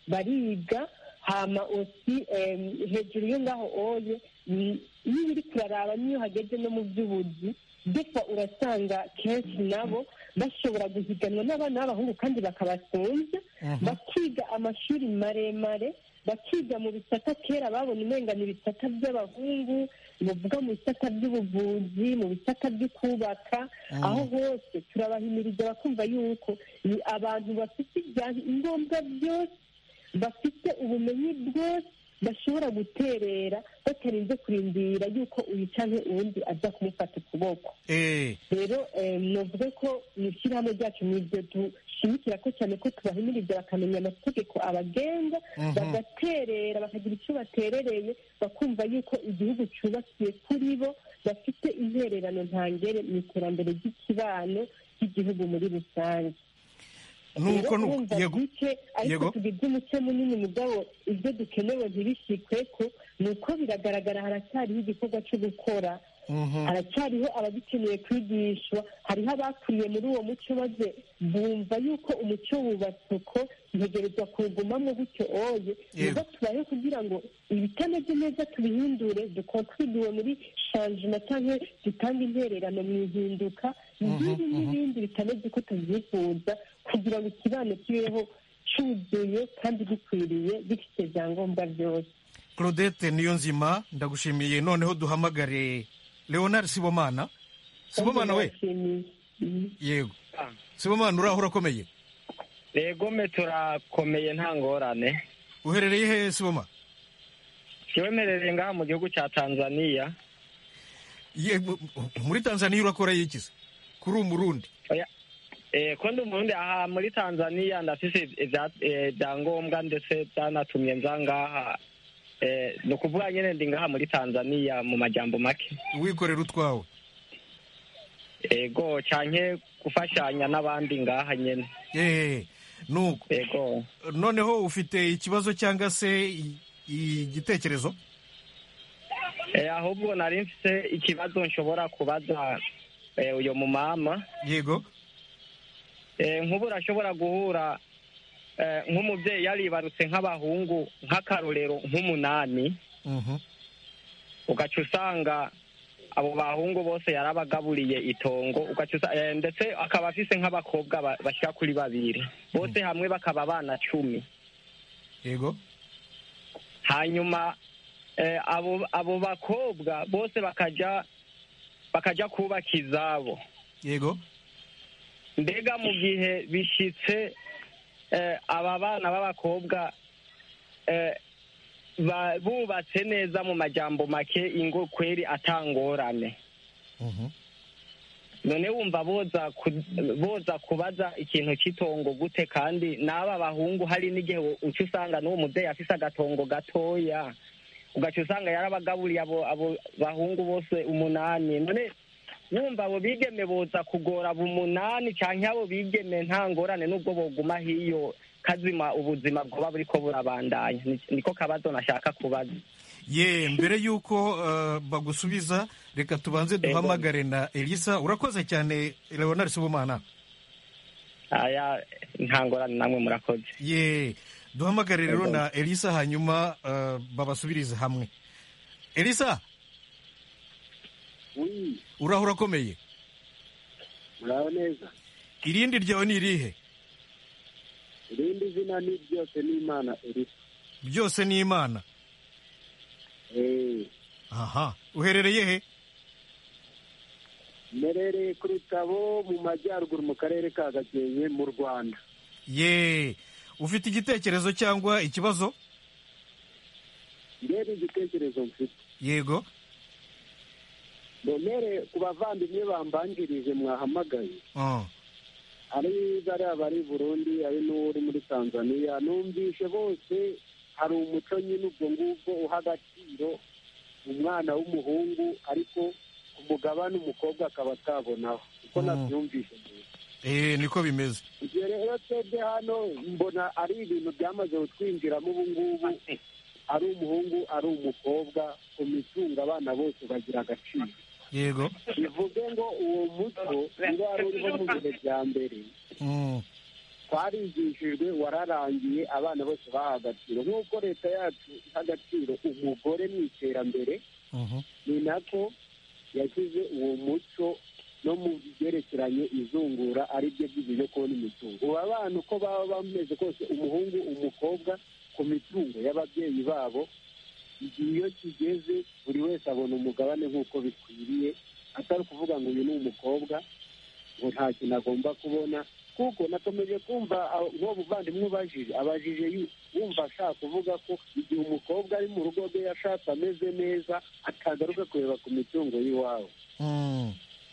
bariga hama osi em, hejuru yo ngaho oye ni- iyo uri kuraraba n'iyo hageze no mu by'ubuzi defa urasanga kenshi nabo bashobora guhiganwa n'abana b'abahungu kandi bakabasonza bakiga amashuri maremare bakiga mu bisata kera babona umengana ibisata by'abahungu bavuga mu bisata by'ubuvuzi mu bisata byo kubaka aho hose turabahimiriza bakumva yuko ni abantu bafite ibyangombwa byose bafite ubumenyi bwose bashobora guterera batarinze kurindira yuko uyu cyangwa uwundi aza kumufata ukuboko Eh, rero eh, novuga ko mu ishyirahamwe ryacu ni ibyo dushimikira ko cyane ko tubahimiriza bakamenya amategeko abagenga bagaterera bakagira icyo baterereye bakumva yuko igihugu cyubakiye kuri bo bafite intererano ntangere mu iterambere ry'ikibano ry'igihugu muri rusange nuko rero nuko urumva yego bike ariko Yego. tugize umuce munini mugabo ibyo dukenewe ntibishikwe ko ni uko biragaragara haracyariho igikorwa cyo gukora haracyariho abagikeneye kwigishwa hariho abakuriye muri uwo muco maze bumva yuko umuco wubatse uko ntegerezwa kuwugumamo gutyo oye Yego. nubwo tubayeho kugira ngo ibitameze neza tubihindure dukontribuwe muri shanjima cyangwa dutange intererano mu ihinduka nk'ibi n'ibindi bitameze uko tubyifuza kugira ngo ikibano kibeho cyuzuye kandi gikwiriye gifite ibyangombwa byose claudette niyo nzima ndagushimiye noneho duhamagare leonard sibomana sibomana we Ndabashimiye. Mhm. yego sibomana uraho urakomeye rego me turakomeye nta ngorane uherereye hehe siboma kiwemerere ngaha mu gihugu cya tanzania yego muri tanzaniya urakora yikize kuri umurundi Oya, eh, ko ndi umurundi aha muri tanzania ndafise ibya- eh, ibyangombwa ndetse byanatumye nza ngaha Eh, ni ukuvuga nyine ndi ngaha muri tanzania mu majambo make wikorera utwawe ego canke gufashanya n'abandi ngaha nyene eee nuko ego noneho ufite ikibazo cyangwa se i- igitekerezo Eh, ahubwo nari mfise ikibazo nshobora kubaza eh, uyo mumama yego Eh, nk'ubu urashobora guhura eh, nk'umubyeyi yaribarutse nk'abahungu nk'akarorero nk'umunani Mhm. ugaca usanga abo bahungu bose yarabagaburiye itongo ugaca usa- eh, ndetse akaba afise nk'abakobwa ba- bashika kuri babiri bose hamwe bakaba abana cumi yego hanyuma eh, abo abo bakobwa bose bakaja bakaja kubaka izabo yego mbega mu gihe bishitse eh, aba bana b'abakobwa eh, ba- bubatse neza mu majambo make ingo kweri atangorane Mhm. none wumva boza ku- boza kubaza ikintu cy'itongo gute kandi n'aba bahungu hari n'igihe uca usanga n'uwo mubyeyi afise agatongo gatoya ugaca usanga yarabagaburiye abo abo bahungu bose umunani none wumva abo bigeme boza kugora abo umunani canke abo bigeme nta ngorane n'ubwo boguma hiyo kazima ubuzima bwoba buriko burabandanya Ni- niko kabazo nashaka kubaza ye mbere y'uko uh, bagusubiza reka tubanze duhamagare na elisa urakoze cyane leonard sibomana aya nta ngorane namwe murakoze ye duhamagare rero na elisa hanyuma uh, babasubirize hamwe elisa Oui, uraho urakomeye muraho neza irindi ryawe ni irihe irindi zina ni ryose ni imana elisa byose ni imana Eh, aha uherereye he mmerereye ku rutabo mu majyaruguru mu karere ka gakenke mu rwanda ye ufite igitekerezo cyangwa ikibazo mbere igitekerezo mfite yego mbonere ku bavandimwe bambanjirije mwahamagaye Ah, ari bariya bari i burundi ari n'uri muri tanzania numvishe bose hari umuco nyine ubwo ngubwo uha agaciro umwana w'umuhungu ariko ku mugabane umukobwa akaba atabonaho uko Mm. nabyumvishe mbere eh, niko bimeze ibyo rero twebwe hano mbona ari ibintu byamaze kutwinjiramo ubu ngubu ari umuhungu ari umukobwa ku mitungo abana bose bagira agaciro yego bivuge ngo uwo muco niba wari uriho mu bihe bya mbere Mm, twarigishijwe wararangiye abana bose baha agaciro nk'uko leta yacu iha agaciro umugore mu iterambere mhm. ni nako yashyize uwo muco no mu byerekeranye izungura ari byo byo kubona imitungo ubu abana uko baba bameze kose umuhungu umukobwa ku mitungo y'ababyeyi babo igihe iyo kigeze buri wese abona umugabane nk'uko bikwiriye atari ukuvuga ngo uyu ni umukobwa ngo nta kintu agomba kubona kuko nakomeje kumva aho- nk'uwo muvandimwe ubajije abajije yu- wumva ashaka kuvuga ko igihe umukobwa ari mu rugo rwe yashatse ameze neza atagaruka kureba ku mitungo y'iwabo Mm,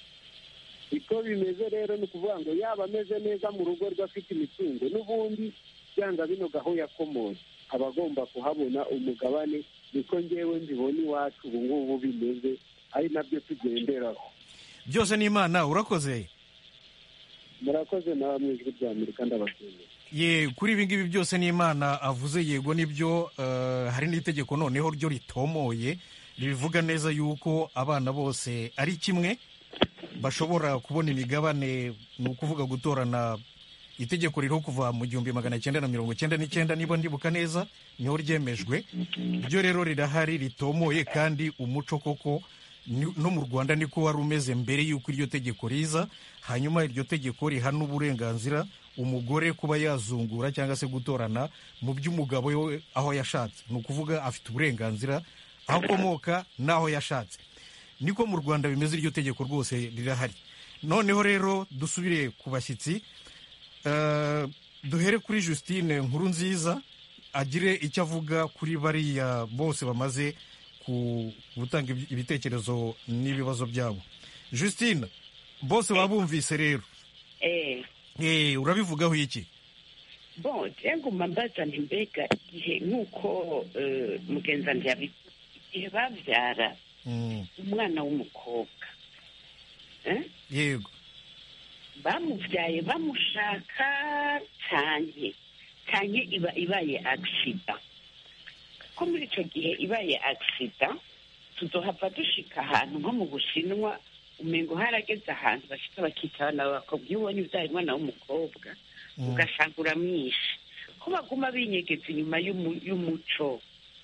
uko bimeze rero ni ukuvuga ngo yaba ameze neza mu rugo rwe afite imitungo n'ubundi byanga binoga aho yakomoye aba agomba kuhabona umugabane niko ngewe mbibona iwacu ubu ngubu bimeze ari nabyo tugenderaho byose ni imana urakoze murakoze nawe mu ijwi rya amerika ndabashimiye ye kuri ibi ngibi byose ni imana avuze yego nibyo eh, hari n'itegeko noneho ryo ritomoye ribivuga neza yuko abana bose ari kimwe bashobora kubona imigabane ni ukuvuga gutorana itegeko ririho kuva mu gihumbi magana cyenda na mirongo cyenda n'icyenda niba ndibuka neza niho ryemejwe ryo rero rirahari ritomoye kandi umuco koko ni- no mu rwanda niko wari umeze mbere y'uko iryo tegeko riza hanyuma iryo tegeko riha n'uburenganzira umugore kuba yazungura cyangwa se gutorana mu by'umugabo we aho yashatse ni ukuvuga afite uburenganzira aho akomoka n'aho yashatse niko mu rwanda bimeze iryo tegeko rwose rirahari noneho rero dusubire ku bashyitsi Eh, duhere kuri justine nkuru nziza agire icyo avuga kuri bariya bose bamaze ku gutanga ibi- ibitekerezo n'ibibazo byabo justine bose babumvise rero eh Eh, urabivugaho iki bon nguma mbaza nti mbega igihe nk'uko eh, mugenzi wanjye yabivuze igihe babyara Mm, umwana w'umukobwa eh, yego bamubyaye bamushaka cyane cyane iba ibaye agisida ko muri icyo gihe ibaye agisida tuzohava dushika ahantu nko mu bushinwa umengo harageze ahantu bashika bakita abana b'abakobwa iyo ubonye ubyaye umwana w'umukobwa Mm. ugasanga uramwishe ko baguma binyegeza inyuma y'umu- y'umuco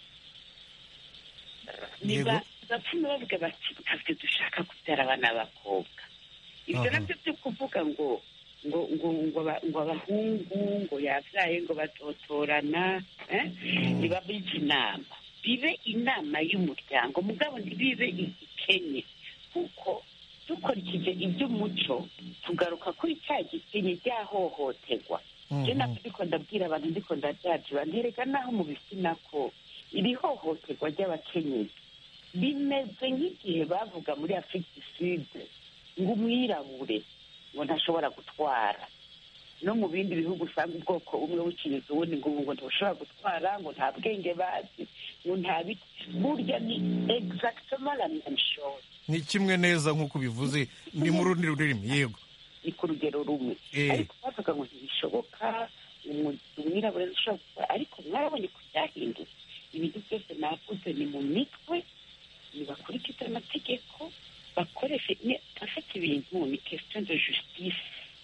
Yego. bapfuma bavuga bati ntabwo dushaka kubyara abana b'abakobwa ibyo Aha. nabyo byo kuvuga ngo ngo ngo ngo aba- ngo abahungu ngo yabyaye ngo bazotorana eh? ntibabize inama bibe inama y'umuryango mugabo ntibibe igikenye kuko dukurikije iby'umuco tugaruka kuri cya gikenye ryahohoterwa je Mhm. nabyo ndiko ndabwira abantu ndiko ndabyajiba ntereka naho mu bitsina ko iri hohoterwa ry'abakenyezi bimeze nk'igihe bavuga muri afurika du sud ngo umwirabure ngo ntashobora gutwara no mu bindi bihugu usanga ubwoko bumwe bukiriza ubundi ngo ubu ngo ntushobora gutwara ngo nta bwenge bazi ngo nta biti burya ni exactement la même chose ni kimwe neza nk'uko bivuze ni mu rundi rurimi yego ni ku rugero rumwe Eh. ariko bavuga ngo ntibishoboka umu- umwirabura ashobora gukora ariko mwarabonye ko byahindutse ibintu byose navuze ni mu mitwe ntibakurikize amategeko bakoreshe ne- afata ibintu ni question de justice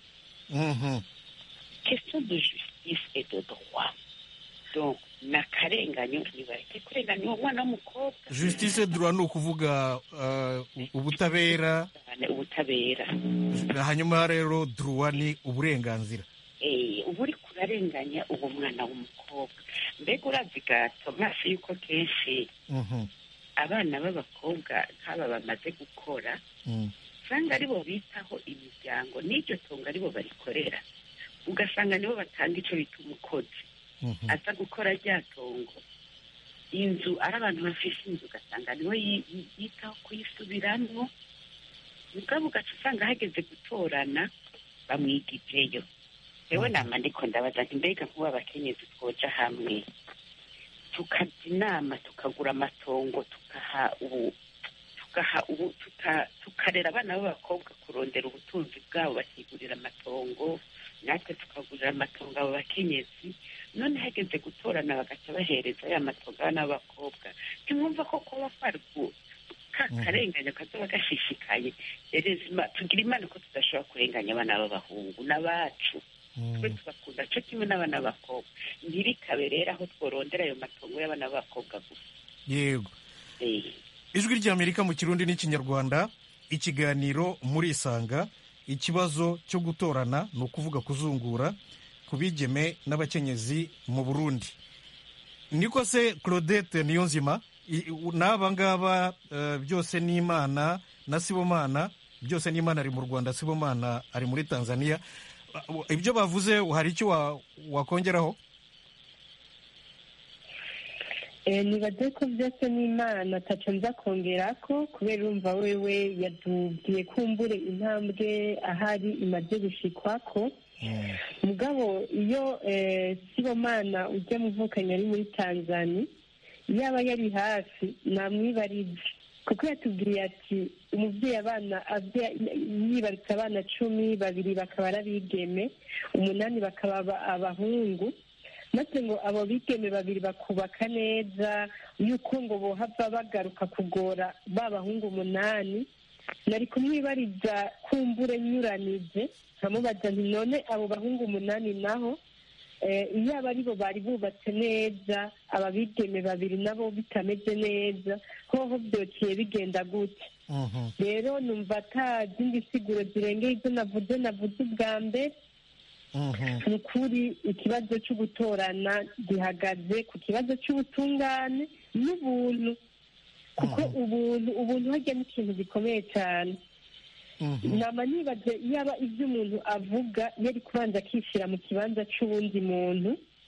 Mhm. question de justice et de droit donc ni akarenganyo ntibareke kurenganya uwo mwana w'umukobwa justice droit ni ukuvuga uh, ubutabera cyane ubutabera hanyuma rero droit ni uburenganzira Eh, uba uri kurarenganya uwo mwana w'umukobwa mbega urazi gato maso yuko kenshi Mhm. abana b'abakobwa nk'aba bamaze gukora Mm. usanga aribo bitaho imiryango n'iryo tungo aribo barikorera ugasanga nibo batanga icyo bita umukozi Mhm. aza gukora rya tongo inzu ari abantu bafise inzu ugasanga niwe yi- yi- yitaho kuyisubiramwo mugabo ugaca usanga hageze gutorana bamwigijeyo rewe nama ndiko ndabaza nti mbega nk'ubu abakenyezi twoja hamwe tukajya inama tukagura amatongo tukaha ubu tugaha ubu tuka- tukarera abana b'abakobwa kurondera ubutunzi bwabo bakigurira amatongo natwe tukagurira amatongo abo bakenyezi none hageze gutorana bagaca bahereza ya matongo abana b'abakobwa ntimwumva ko kuba kwarwo ka karenganya kazoba gashishikaye erezima tugira imana ko tudashobora kurenganya abana b'abahungu n'abacu twe tubakunda cyo kimwe n'abana b'abakobwa ntibikabe rero aho tworondera ayo matongo y'abana b'abakobwa gusa yego Eh, ijwi ry'amerika mu kirundi n'ikinyarwanda ikiganiro muri isanga ikibazo cyo gutorana ni ukuvuga kuzungura ku bigeme n'abakenyezi mu burundi niko se claudette niyonzima i- u- n'aba ngaba eh, byose ni imana na sibomana byose ni imana ari mu rwanda sibomana ari muri tanzania Uh, ibyo bavuze hari icyo wa- wakongeraho Eh, nibaze ko byose n'imana ataco nza kongera ko kubera urumva wewe yatubwiye kumbure intambwe ahari imaze gushikwako mugabo iyo eh, sibomana ujya muvukanye ari muri tanzania yaba yari hafi namwibariza kuko yatubwiye ati umubyeyi abana abye- yibarutse abana cumi babiri bakaba ari abigeme umunani bakaba aba- abahungu maze ngo abo bigeme babiri bakubaka neza yuko ngo bohava bagaruka kugora ba bahungu umunani nari kumwibariza kumbure nyuranije nkamubaza nti none abo bahungu umunani naho eh, iyo aba aribo bari bubatse neza aba bigeme babiri nabo bitameze neza hoho byociye bigenda gute rero numva ata zindi siguro zirengeye ibyo navuze navuze ubwa mbere ni ukuri ikibazo cyo gutorana gihagaze ku kibazo cy'ubutungane n'ubuntu kuko ubuntu ubuntu hajya n'ikintu gikomeye cyane nama nibaze yaba ibyo umuntu avuga yari kubanza akishyira mu kibanza cy'uwundi muntu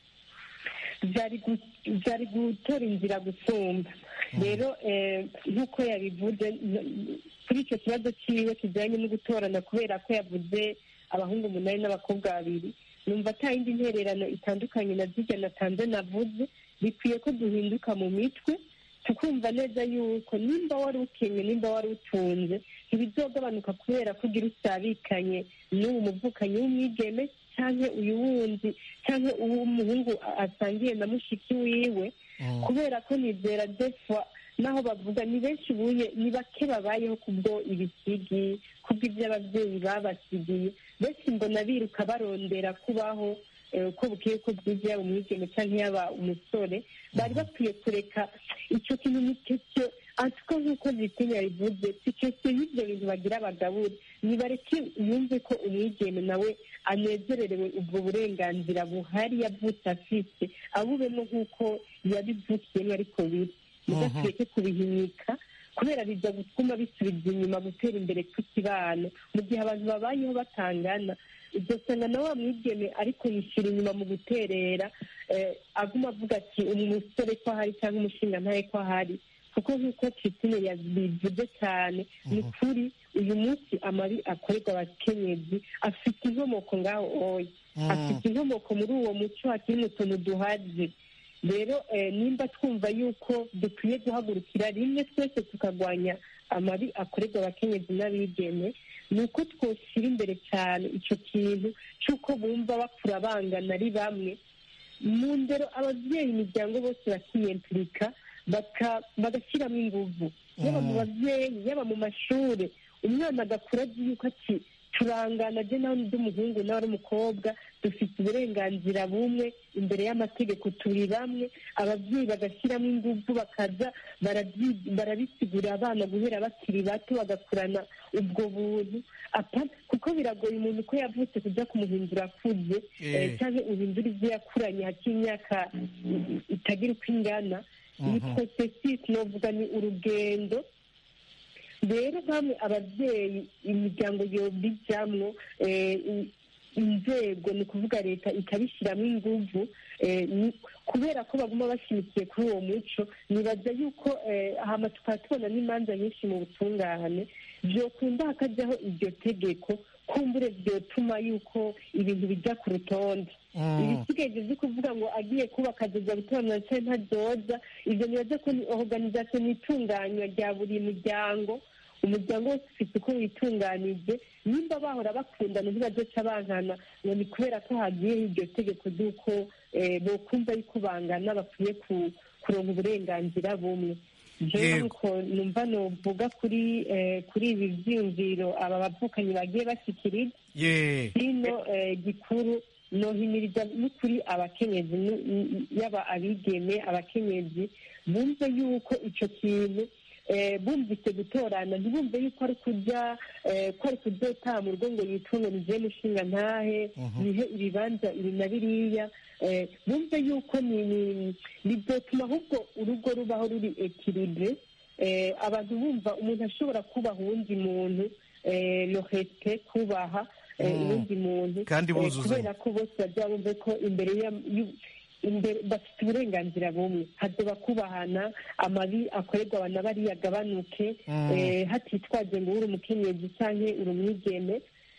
byari gu- byari gutora inzira gusumba rero eh, nk'uko yabivuze n- kuri icyo kibazo cyiwe kijyanye no gutorana kubera ko yavuze abahungu umunani n'abakobwa babiri numva ata yindi ntererano itandukanye na zirya natanze navuze bikwiye ko duhinduka mu mitwe tukumva neza yuko nimba wari ukenye nimba wari utunze ntibizogabanuka kubera ko ugira usabikanye n'uwo muvukanyi w'umwigeme cyangwa uyu wundi cyangwa uw'umuhungu asangiye na mushiki wiwe kubera ko nizera defwa naho bavuga ni benshi buye ni bake babayeho kubwo ibisigi kubwo ibyo ababyeyi babasigiye benshi mbona biruka barondera kubaho eh, uko bukeye ko bwiza yaba umwigeme cyangwa yaba umusore bari bakwiye kureka icyo kintu ni cyo cyo ariko nk'uko zitinya bivuze si cyo cyo y'ibyo bintu bagira abagabure nibareke yumve ko umwigeme nawe anezererewe ubwo burenganzira buhari yavutse afite abubemo nk'uko yabivukiyemo ariko biri mudakwiye kubihinyika kubera bijya gutuma bisubiza inyuma gutera imbere kw'ikibano mu gihe abantu babayeho batangana ugasanga na wa mwigeme ariko yishyira inyuma mu guterera eh, aguma avuga ati umusore ko ahari cyangwa umushinga ntaye ko ahari kuko nk'uko Christine yabivuze cyane ni ukuri uyu munsi amabi akorerwa abakenyezi afite inkomoko ngaho oya afite inkomoko muri uwo muco hakiri mu tuntu duhaze rero eh, nimba twumva yuko dukwiye guhagurukira rimwe twese tukarwanya amabi akorerwa abakenyezi n'abigeme ni uko twoshyira imbere cyane icyo kintu cy'uko bumva bakura bangana ari bamwe mu ndero ababyeyi imiryango bose bakiyempirika bagashyiramo inguvu yaba mu babyeyi yaba mu mashuri umwana agakura azi yuko ati turangana je nawe ndi umuhungu nawe ari umukobwa dufite uburenganzira bumwe imbere y'amategeko turi bamwe ababyeyi bagashyiramo ingufu bakaza barabisigurira abana guhera bakiri bato bagakurana ubwo buntu kuko biragoye umuntu ko yavutse kujya kumuhindura akuze cyangwa uhindura ibyo yakuranye hakiri imyaka itagira uko ingana ni porosesisi novuga ni urugendo rero bamwe ababyeyi imiryango yobijyamwo inzego ni ukuvuga leta ikabishyiramo inguvu kubera ko baguma bashimikiye kuri uwo muco nibaza yuko hama tukaba tubona n'imanza nyinshi mu butungane byokunda hakajyaho iryo tegeko kumbure byotuma yuko ibintu bijya ku rutonde ibisigaye byo kuvuga ngo agiye kubaka azoza gutorana se ntadoza ibyo nibaza ko ni oruganizasiyo n'itunganywa rya buri muryango umuryango wose ufite uko witunganije nimba bahora bakundana ntibazoca bankana ngo ni kubera ko hagiyeho iryo tegeko ry'uko bokumva yuko bangana bakwiye kuronka uburenganzira bumwe jewe nuko numva novuga kuri kuri ibi byiyumviro aba bavukanyi bagiye bashyikiriza hino gikuru nohimiriza n'ukuri abakenyezi yaba abigeme abakenyezi bumve yuko icyo kintu bumvise gutorana ntibumve yuko ari kujya ko ari kujya mu rugo ngo yitunge nigiye mushinga ntahe bihe ibibanza ibi na biriya bumve yuko ni byotuma ahubwo urugo rubaho ruri ekiribure abantu bumva umuntu ashobora kubaha uwundi muntu lohete kubaha uwundi muntu kandi kubera ko bose bajya bumve ko imbere imbere bafite uburenganzira bumwe hazoba kubahana amabi akorerwa abantu bariya agabanuke hatitwaje ngo uri umukenyezi cyangwa uri umwigeme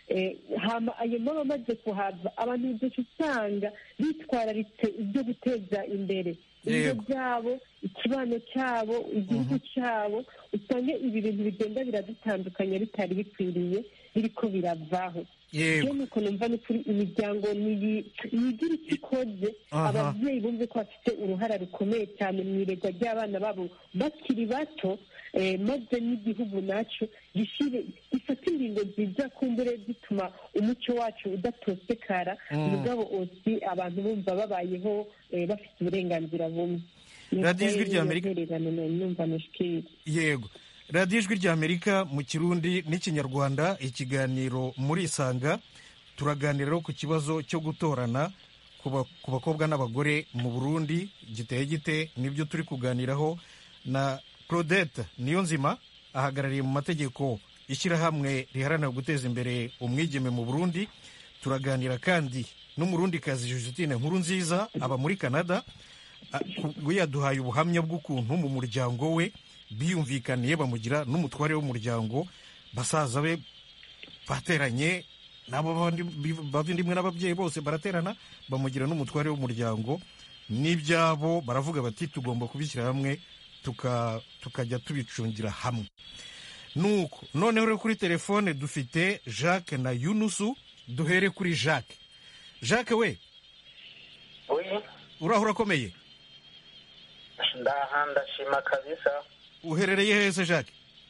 hama ayo maba amaze kuhava abantu benshi usanga bitwararitse ibyo guteza imbere ibyo byabo ikibano cyabo igihugu cyabo usanga ibi bintu bigenda biradutandukanya bitari bikwiriye biriko biravaho yego nuko numva ni kuri imiryango niyigira icyo ikoze ababyeyi bumve ko bafite uruhara rukomeye cyane mu iregwa ry'abana babo bakiri bato maze n'igihugu nacyo gishire gifata ingingo nziza kumbure zituma umuco wacu udatosekara mugabo osi abantu bumva babayeho bafite uburenganzira bumwe radiyo ijwi rya amerika numva nushikiri yego radiyo ijwi rya amerika mu kirundi n'ikinyarwanda ikiganiro muri isanga turaganira ku kibazo cyo gutorana ku bakobwa n'abagore mu burundi giteye gite nibyo turi kuganiraho na claudette niyo nzima ahagarariye mu mategeko ishyirahamwe riharanira guteza imbere umwigeme mu burundi turaganira kandi n'umurundikazi Justine nkuru nziza aba muri canada we yaduhaye ubuhamya bw'ukuntu mu muryango we biyumvikaniye bamugira n'umutware w'umuryango basaza be bateranye nabo bavindimwe n'ababyeyi bose baraterana bamugira n'umutware w'umuryango n'ibyabo baravuga bati tugomba kubishyira hamwe tukajya tubicungira hamwe nuko noneho rero kuri telefone dufite jacques na yunusu duhere kuri jacques jacques we uraho urakomeye ndaha ndashima kabisa uherereye hese jacques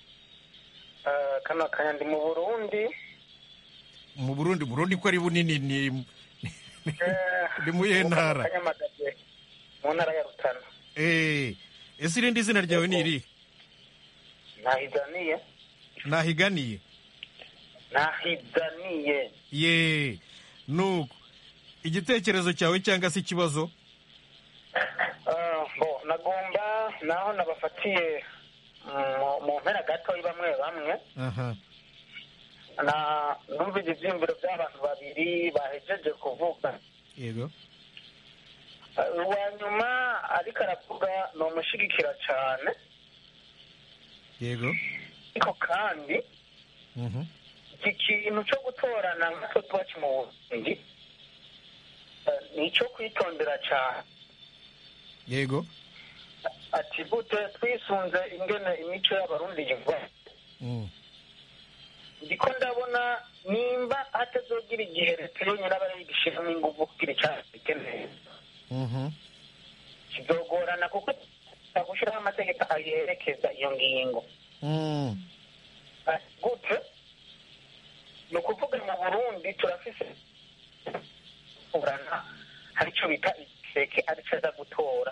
kano kanya ndi mu burundi mu burundi burundi ko ari bunini ni ni mu iyihe ntara mu ntara ya rutana ese irindi zina ryawe ni iri nahiganiye nahiganiye nahiganiye ye nuko igitekerezo cyawe cyangwa se ikibazo bo nagomba naho nabafatiye mu mpera gatoya bamwe bamwe numvise ibyiyumviro by'abantu babiri bahejeje kuvuga yego uwa nyuma ariko aravuga ni umushyigikira cyane yego ariko kandi iki kintu cyo gutorana nk'uko tuba mu burundi ni icyo kwitondera cyane yego ati gute twisunze ingene imico y'abarundi yiva ndiko ndabona nimba hatazogira igihe leta yonyine aba yigishiramo ingufu kugira icyaha neza kizogorana kuko gushyiraho amategeko ayerekeza iyo ngingo gute ni ukuvuga mu burundi turafise urana hari icyo bita igiseke aricyo aza gutora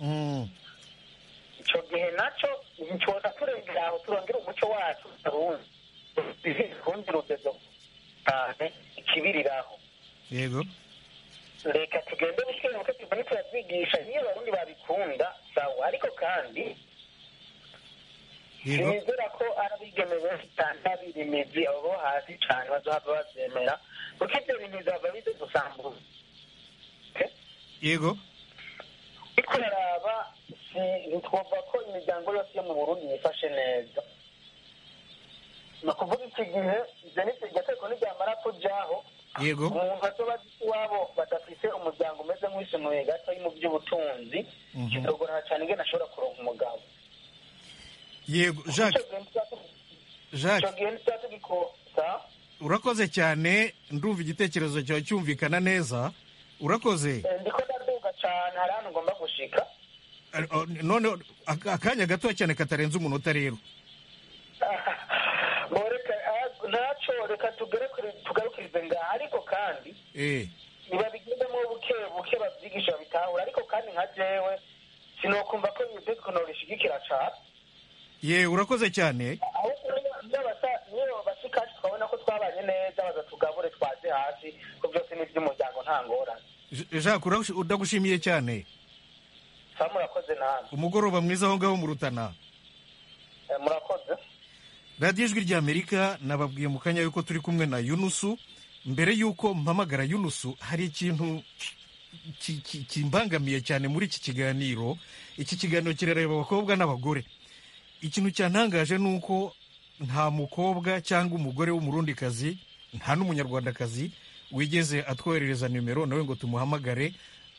icyo gihe nacyo ntitwoza turengera aho turongera umuco wacu rundi rugezo cyane ikibiriraho yego reka tugende buke buke tugende turavyigisha niyo abarundi babikunda sawa ariko kandi yego sinizera ko ari abigeme benshi cyane babiri imizi abo bo hasi cyane bazohava bavyemera kuko ivyo bintu bizava bize gusambuza yego ariko uraraba ntitwumva ko imiryango yose yo mu burundi yifashe neza ni ukuvuga iki gihe ibyo ni iryo tegeko niryamara kujaho yego umuntu azoba azi iwabo badafite umuryango umeze nk'uwisumuye gato mu by'ubutunzi kizogorana cyane ingene ashobora kuronka umugabo yego jacques jacques icyo gihe ntituzaba tugikosa urakoze cyane ndumva igitekerezo cyawe cyumvikana neza urakoze ndiko ndaduga cyane hari ahantu ngomba gushika none ak- akanya gato cyane katarenze umunota rero Bo reka ah, ntaco reka tugere kuri- tugarukirize ngaha ariko kandi eh nibabigendemo buke buke babyigisha babitahura ariko kandi nka jewe sinokumva ko iyo tegeko norishigikira cane ye urakoze cyane ahubwo niyo- niyo basa- niyo bashikaje twabona ko twabanye neza bazatugabure twaze hasi ko byose ni iby'umuryango nta ngorane J- jacques uragushi- ndagushimiye cyane sa murakoze namwe umugoroba mwiza aho ngaho mu rutana Eh, murakoze radiyo ijwi ry'amerika nababwiye mu kanya yuko turi kumwe na yunusu mbere y'uko mpamagara yunusu hari ikintu ki- ki- kimbangamiye cyane muri iki kiganiro iki kiganiro kirareba abakobwa n'abagore ikintu cyantangaje ni uko nta mukobwa cyangwa umugore w'umurundikazi nta n'umunyarwandakazi wigeze atwoherereza nimero nawe ngo tumuhamagare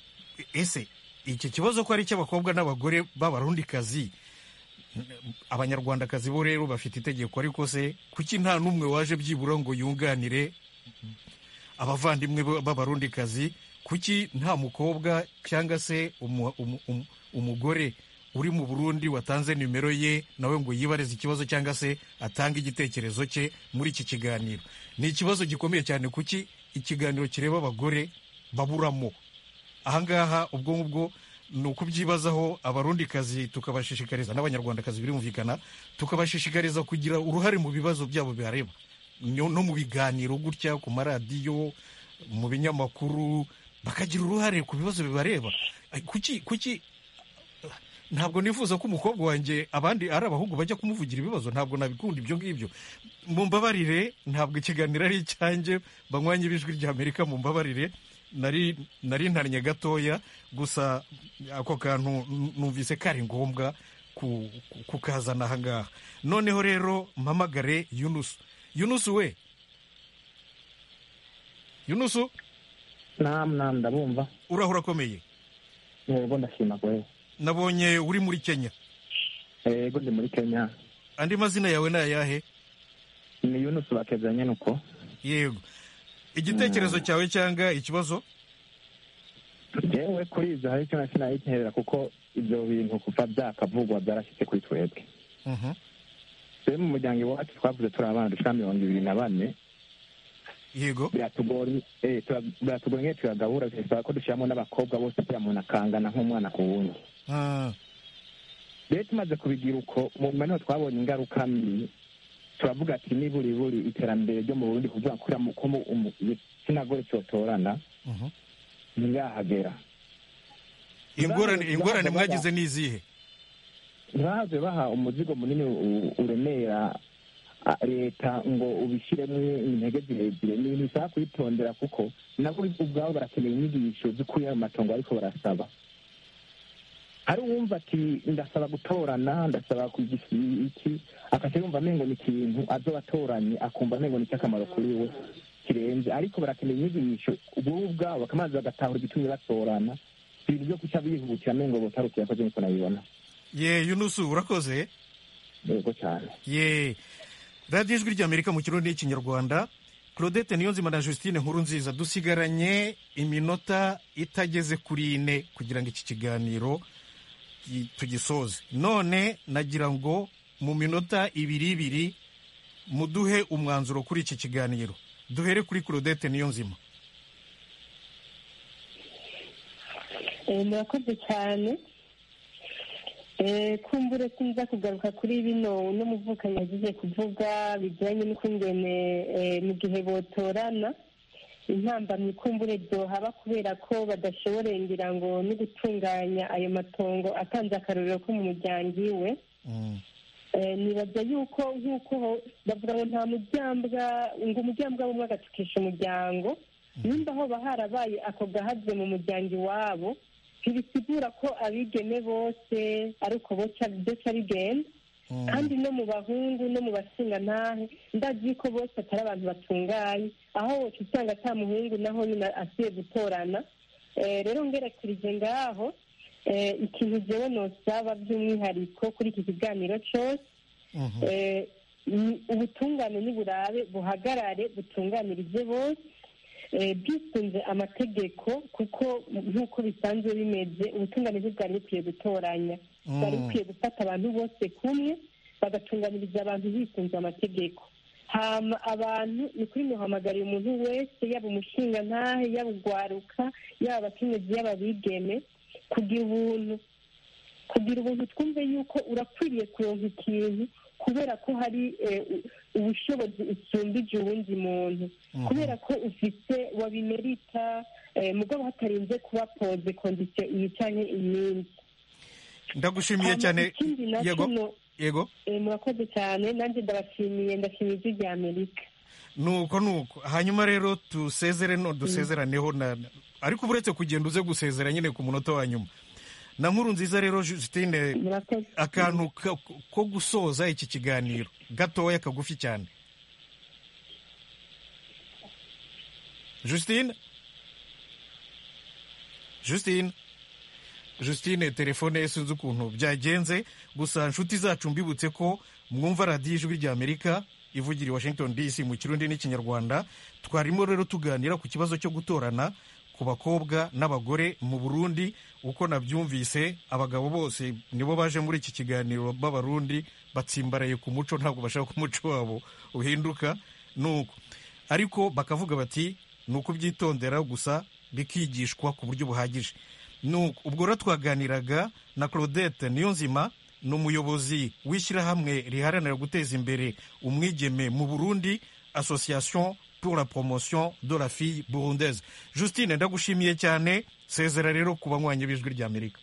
ese iki kibazo ko ari icy'abakobwa n'abagore b'abarundikazi abanyarwandakazi bo rero bafite itegeko ariko se kuki nta n'umwe waje byibura ngo yunganire abavandimwe b- b'abarundikazi kuki nta mukobwa cyangwa se umu- umu- umu- umugore uri mu burundi watanze nimero ye nawe ngo yibarize ikibazo cyangwa se atange igitekerezo cye muri iki kiganiro ni ikibazo gikomeye cyane kuki ikiganiro kireba abagore baburamo ahangaha ubwo ngubwo ni ukubyibazaho abarundikazi tukabashishikariza n'abanyarwandakazi birumvikana tukabashishikariza kugira uruhare mu bibazo byabo bihareba no no mu biganiro gutya ku maradiyo mu binyamakuru bakagira uruhare ku bibazo bibareba Ay, kuki kuki ntabwo nifuza ko umukobwa wanjye abandi ari abahungu bajya kumuvugira ibibazo ntabwo nabikunda ibyo ngibyo mumbabarire ntabwo ikiganiro ari icyanjye banywanye b'ijwi ry'amerika mumbabarire nari nari ntannye gatoya gusa ako kantu n- numvise kari ngombwa ku- ku- kukazana aha ngaha noneho rero mpamagare yunusu yunusu we yunusu namu namu ndabumva urahura akomeye yego ndashima kwe nabonye uri muri kenya yego ndi muri kenya andi mazina yawe ni ayahe ni yunusu bakezanye nuko yego igitekerezo cyawe cyangwa ikibazo yewe kuri ibyo hari icyo nasi nayiterera kuko ibyo bintu kuva byakavugwa byarashyitse kuri twebwe Mhm. twe mu muryango iwacu twavuze turi abana dushika mirongo ibiri na bane yego biratugora eh, tura- biratugora nk'iyo tuyagabura bisaba ko dushyiramo n'abakobwa bose kugira umuntu akangana nk'umwana ku wundi Ah, rero tumaze kubigira uko mu nyuma niho twabonye ingaruka mbi turavuga ati niburi buri iterambere ryo mu burundi kuvuga ko uriya mu- ko mu- umu- igitsina gore cyotorana mhm. ntirahagera ingorane ingorane mwagize ni izihe ntibahaze baha umuzigo munini u- uremera a- leta ngo ubishyiremo intege zirezire ni ibintu bisaba kwitondera kuko nabo ubwabo barakeneye inyigisho z'ukuri ayo matongo ariko barasaba hari uwumva ati ndasaba gutorana ndasaba kugira iki akaca yumva amengo ni ikintu azoba atoranye akumva amengo ni icy'akamaro kuri we kirenze ariko barakeneye inyigisho ubwo ubwabo bakamazi bagatahura igitumye batorana ibintu byo guca bihutira amengo botarukira ko niko nabibona ye yunusu urakoze yego cyane ye radiyo ijwi ry'amerika mu kirundi n'ikinyarwanda claudette niyonzima na justine nkuru nziza dusigaranye iminota itageze kuri ine kugira ngo iki kiganiro gi- tugisoze none nagira ngo mu minota ibiri ibiri muduhe umwanzuro kuri iki kiganiro duhere kuri claudette niyonzima Eh, murakoze cyane Eh, kumbure sinza kugaruka kuri bino uno muvukanyi yagize kuvuga bijyanye n'ukungene eh, mu gihe botorana intambamyi kumbure byohaba kubera ko badashoboreye ngira ngo no gutunganya ayo matongo atanze akarorero ko mu muryango iwe Eh, nibaza yuko nk'uko ho- bavuga ngo nta muryambwa ngo umuryambwa w'umwe agatukisha umuryango nimba hoba harabaye ako gahaze mu muryango iwabo ntibisigura ko abigeme bose ari uko boca byoca bigenda kandi no mu bahungu no mu bashingantahe ndazi ko bose atari abantu batunganye aho woca usanga ata muhungu naho nyine asiye gutorana Eh, rero ngerekerije ngaho eh, ikintu jewe nosaba by'umwihariko kuri iki kiganiro cyose eh, ni ubutungane niburabe buhagarare butunganirize bose eh, bwisunze amategeko kuko nk'uko bisanzwe bimeze ubutungane ntibwari bukwiye gutoranya Mm. bwari bukwiye gufata abantu bose kumwe bagatunganiriza abantu bisunze amategeko hama abantu ni kuri muhamagariye umuntu wese yaba umushingantahe yaba ugwaruka yaba abakenyezi yaba abigeme kugira ubuntu kugira ubuntu twumve yuko urakwiriye kuronka ikintu kubera ko hari eh, u- ubushobozi usumbije uwundi muntu Mhm. kubera ko ufite wabimerita eh, mugabo hatarinze kuba poze kondisiyo iyi canke iyindi ndagushimiye Hama cyane ikindi nacyo yego no- yego eh, murakoze cyane nanjye ndabashimiye ndashimiye ijwi rya amerika nuko nuko hanyuma rero dusezere no dusezeraneho na ariko uretse kugenda uze gusezera nyine ku munota wa nyuma na nkuru nziza rero Justine akantu ka- ko gusoza iki kiganiro gatoya kagufi cyane Justine Justine Justine telefone ye sinzi ukuntu byagenze gusa inshuti zacu mbibutse ko mwumva radiyo ijwi rya Amerika ivugira i Washington DC mu kirundi n'ikinyarwanda twarimo rero tuganira ku kibazo cyo gutorana ku bakobwa n'abagore mu Burundi uko nabyumvise abagabo bose nibo baje muri iki kiganiro b'abarundi batsimbaraye ku muco ntabwo bashaka ko umuco wabo uhinduka nuko ariko bakavuga bati ni ukubyitondera gusa bikigishwa ku buryo buhagije Nuko, ubwo rero twaganiraga na claudette niyonzima ni umuyobozi w'ishyirahamwe riharanira guteza imbere umwigeme mu burundi association pour la promotion de la fille burundaise justine ndagushimiye cyane sezera rero ku banywanyi b'ijwi ry'amerika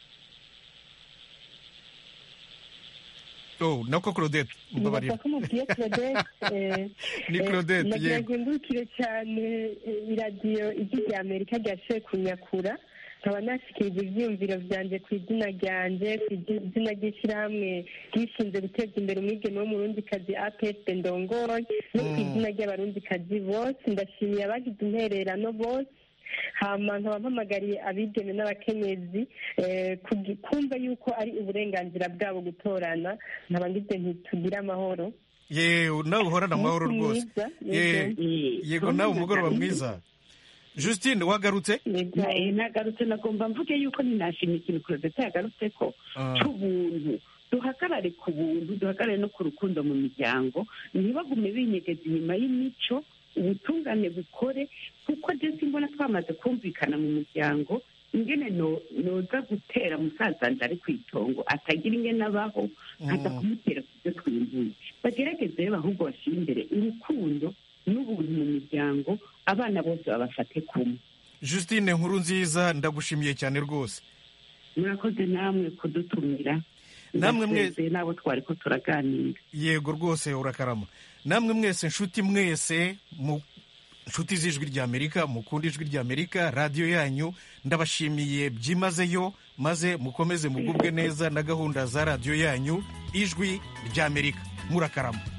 oh nako claudette mbabarira nibaza ko mubwiye claudette eh, Ni eh, Claudette, nagira yego. ngo ngurukire cyane eh, iradiyo ijwi rya amerika ryashoboye kunyakura nkaba nashikirije ivyiyumviro vyanje ku izina ryanje ku izina ry'ishyirahamwe ryishinze guteza imbere umwigeme w'umurundikazi apsd ndongoye no ku Mm. izina ry'abarundikazi bose ndashimiye abagize intererano bose hama nkaba mpamagariye abigeme n'abakenyezi eh, kugi- kumva yuko ari uburenganzira bwabo gutorana nkaba ngize ntitugire amahoro yewe nawe uhorana amahoro Umunsi rwose mwiza, Ye- yego. yego nawe umugoroba mwiza justine wagarutse Eh, nagarutse nagomba mvuge yuko ninashima ikintu kurudetse yagarutse ko Ah. c'ubuntu duhagarare ku buntu duhagarare no ku rukundo mu miryango ntibagume binyegeza inyuma y'imico ubutungane bukore kuko je simbona twamaze kumvikana mu muryango ingene no- noza gutera musazanje ari ku itongo atagira ingene abaho nkaza kumutera ku byo twimbuye bagerageze rero ahubwo bashyire imbere urukundo n'ubuntu mu miryango abana bose babafate kumwe justine nkuru nziza ndagushimiye cyane rwose murakoze namwe kudutumira Namwe mwe- Ndasezeye n'abo twari ko turaganira yego rwose urakarama namwe mwese nshuti mwese mu nshuti z'ijwi ry'amerika mukunda ijwi ry'amerika radiyo yanyu ndabashimiye byimazeyo maze mukomeze mugubwe neza na gahunda za radiyo yanyu ijwi ry'amerika murakarama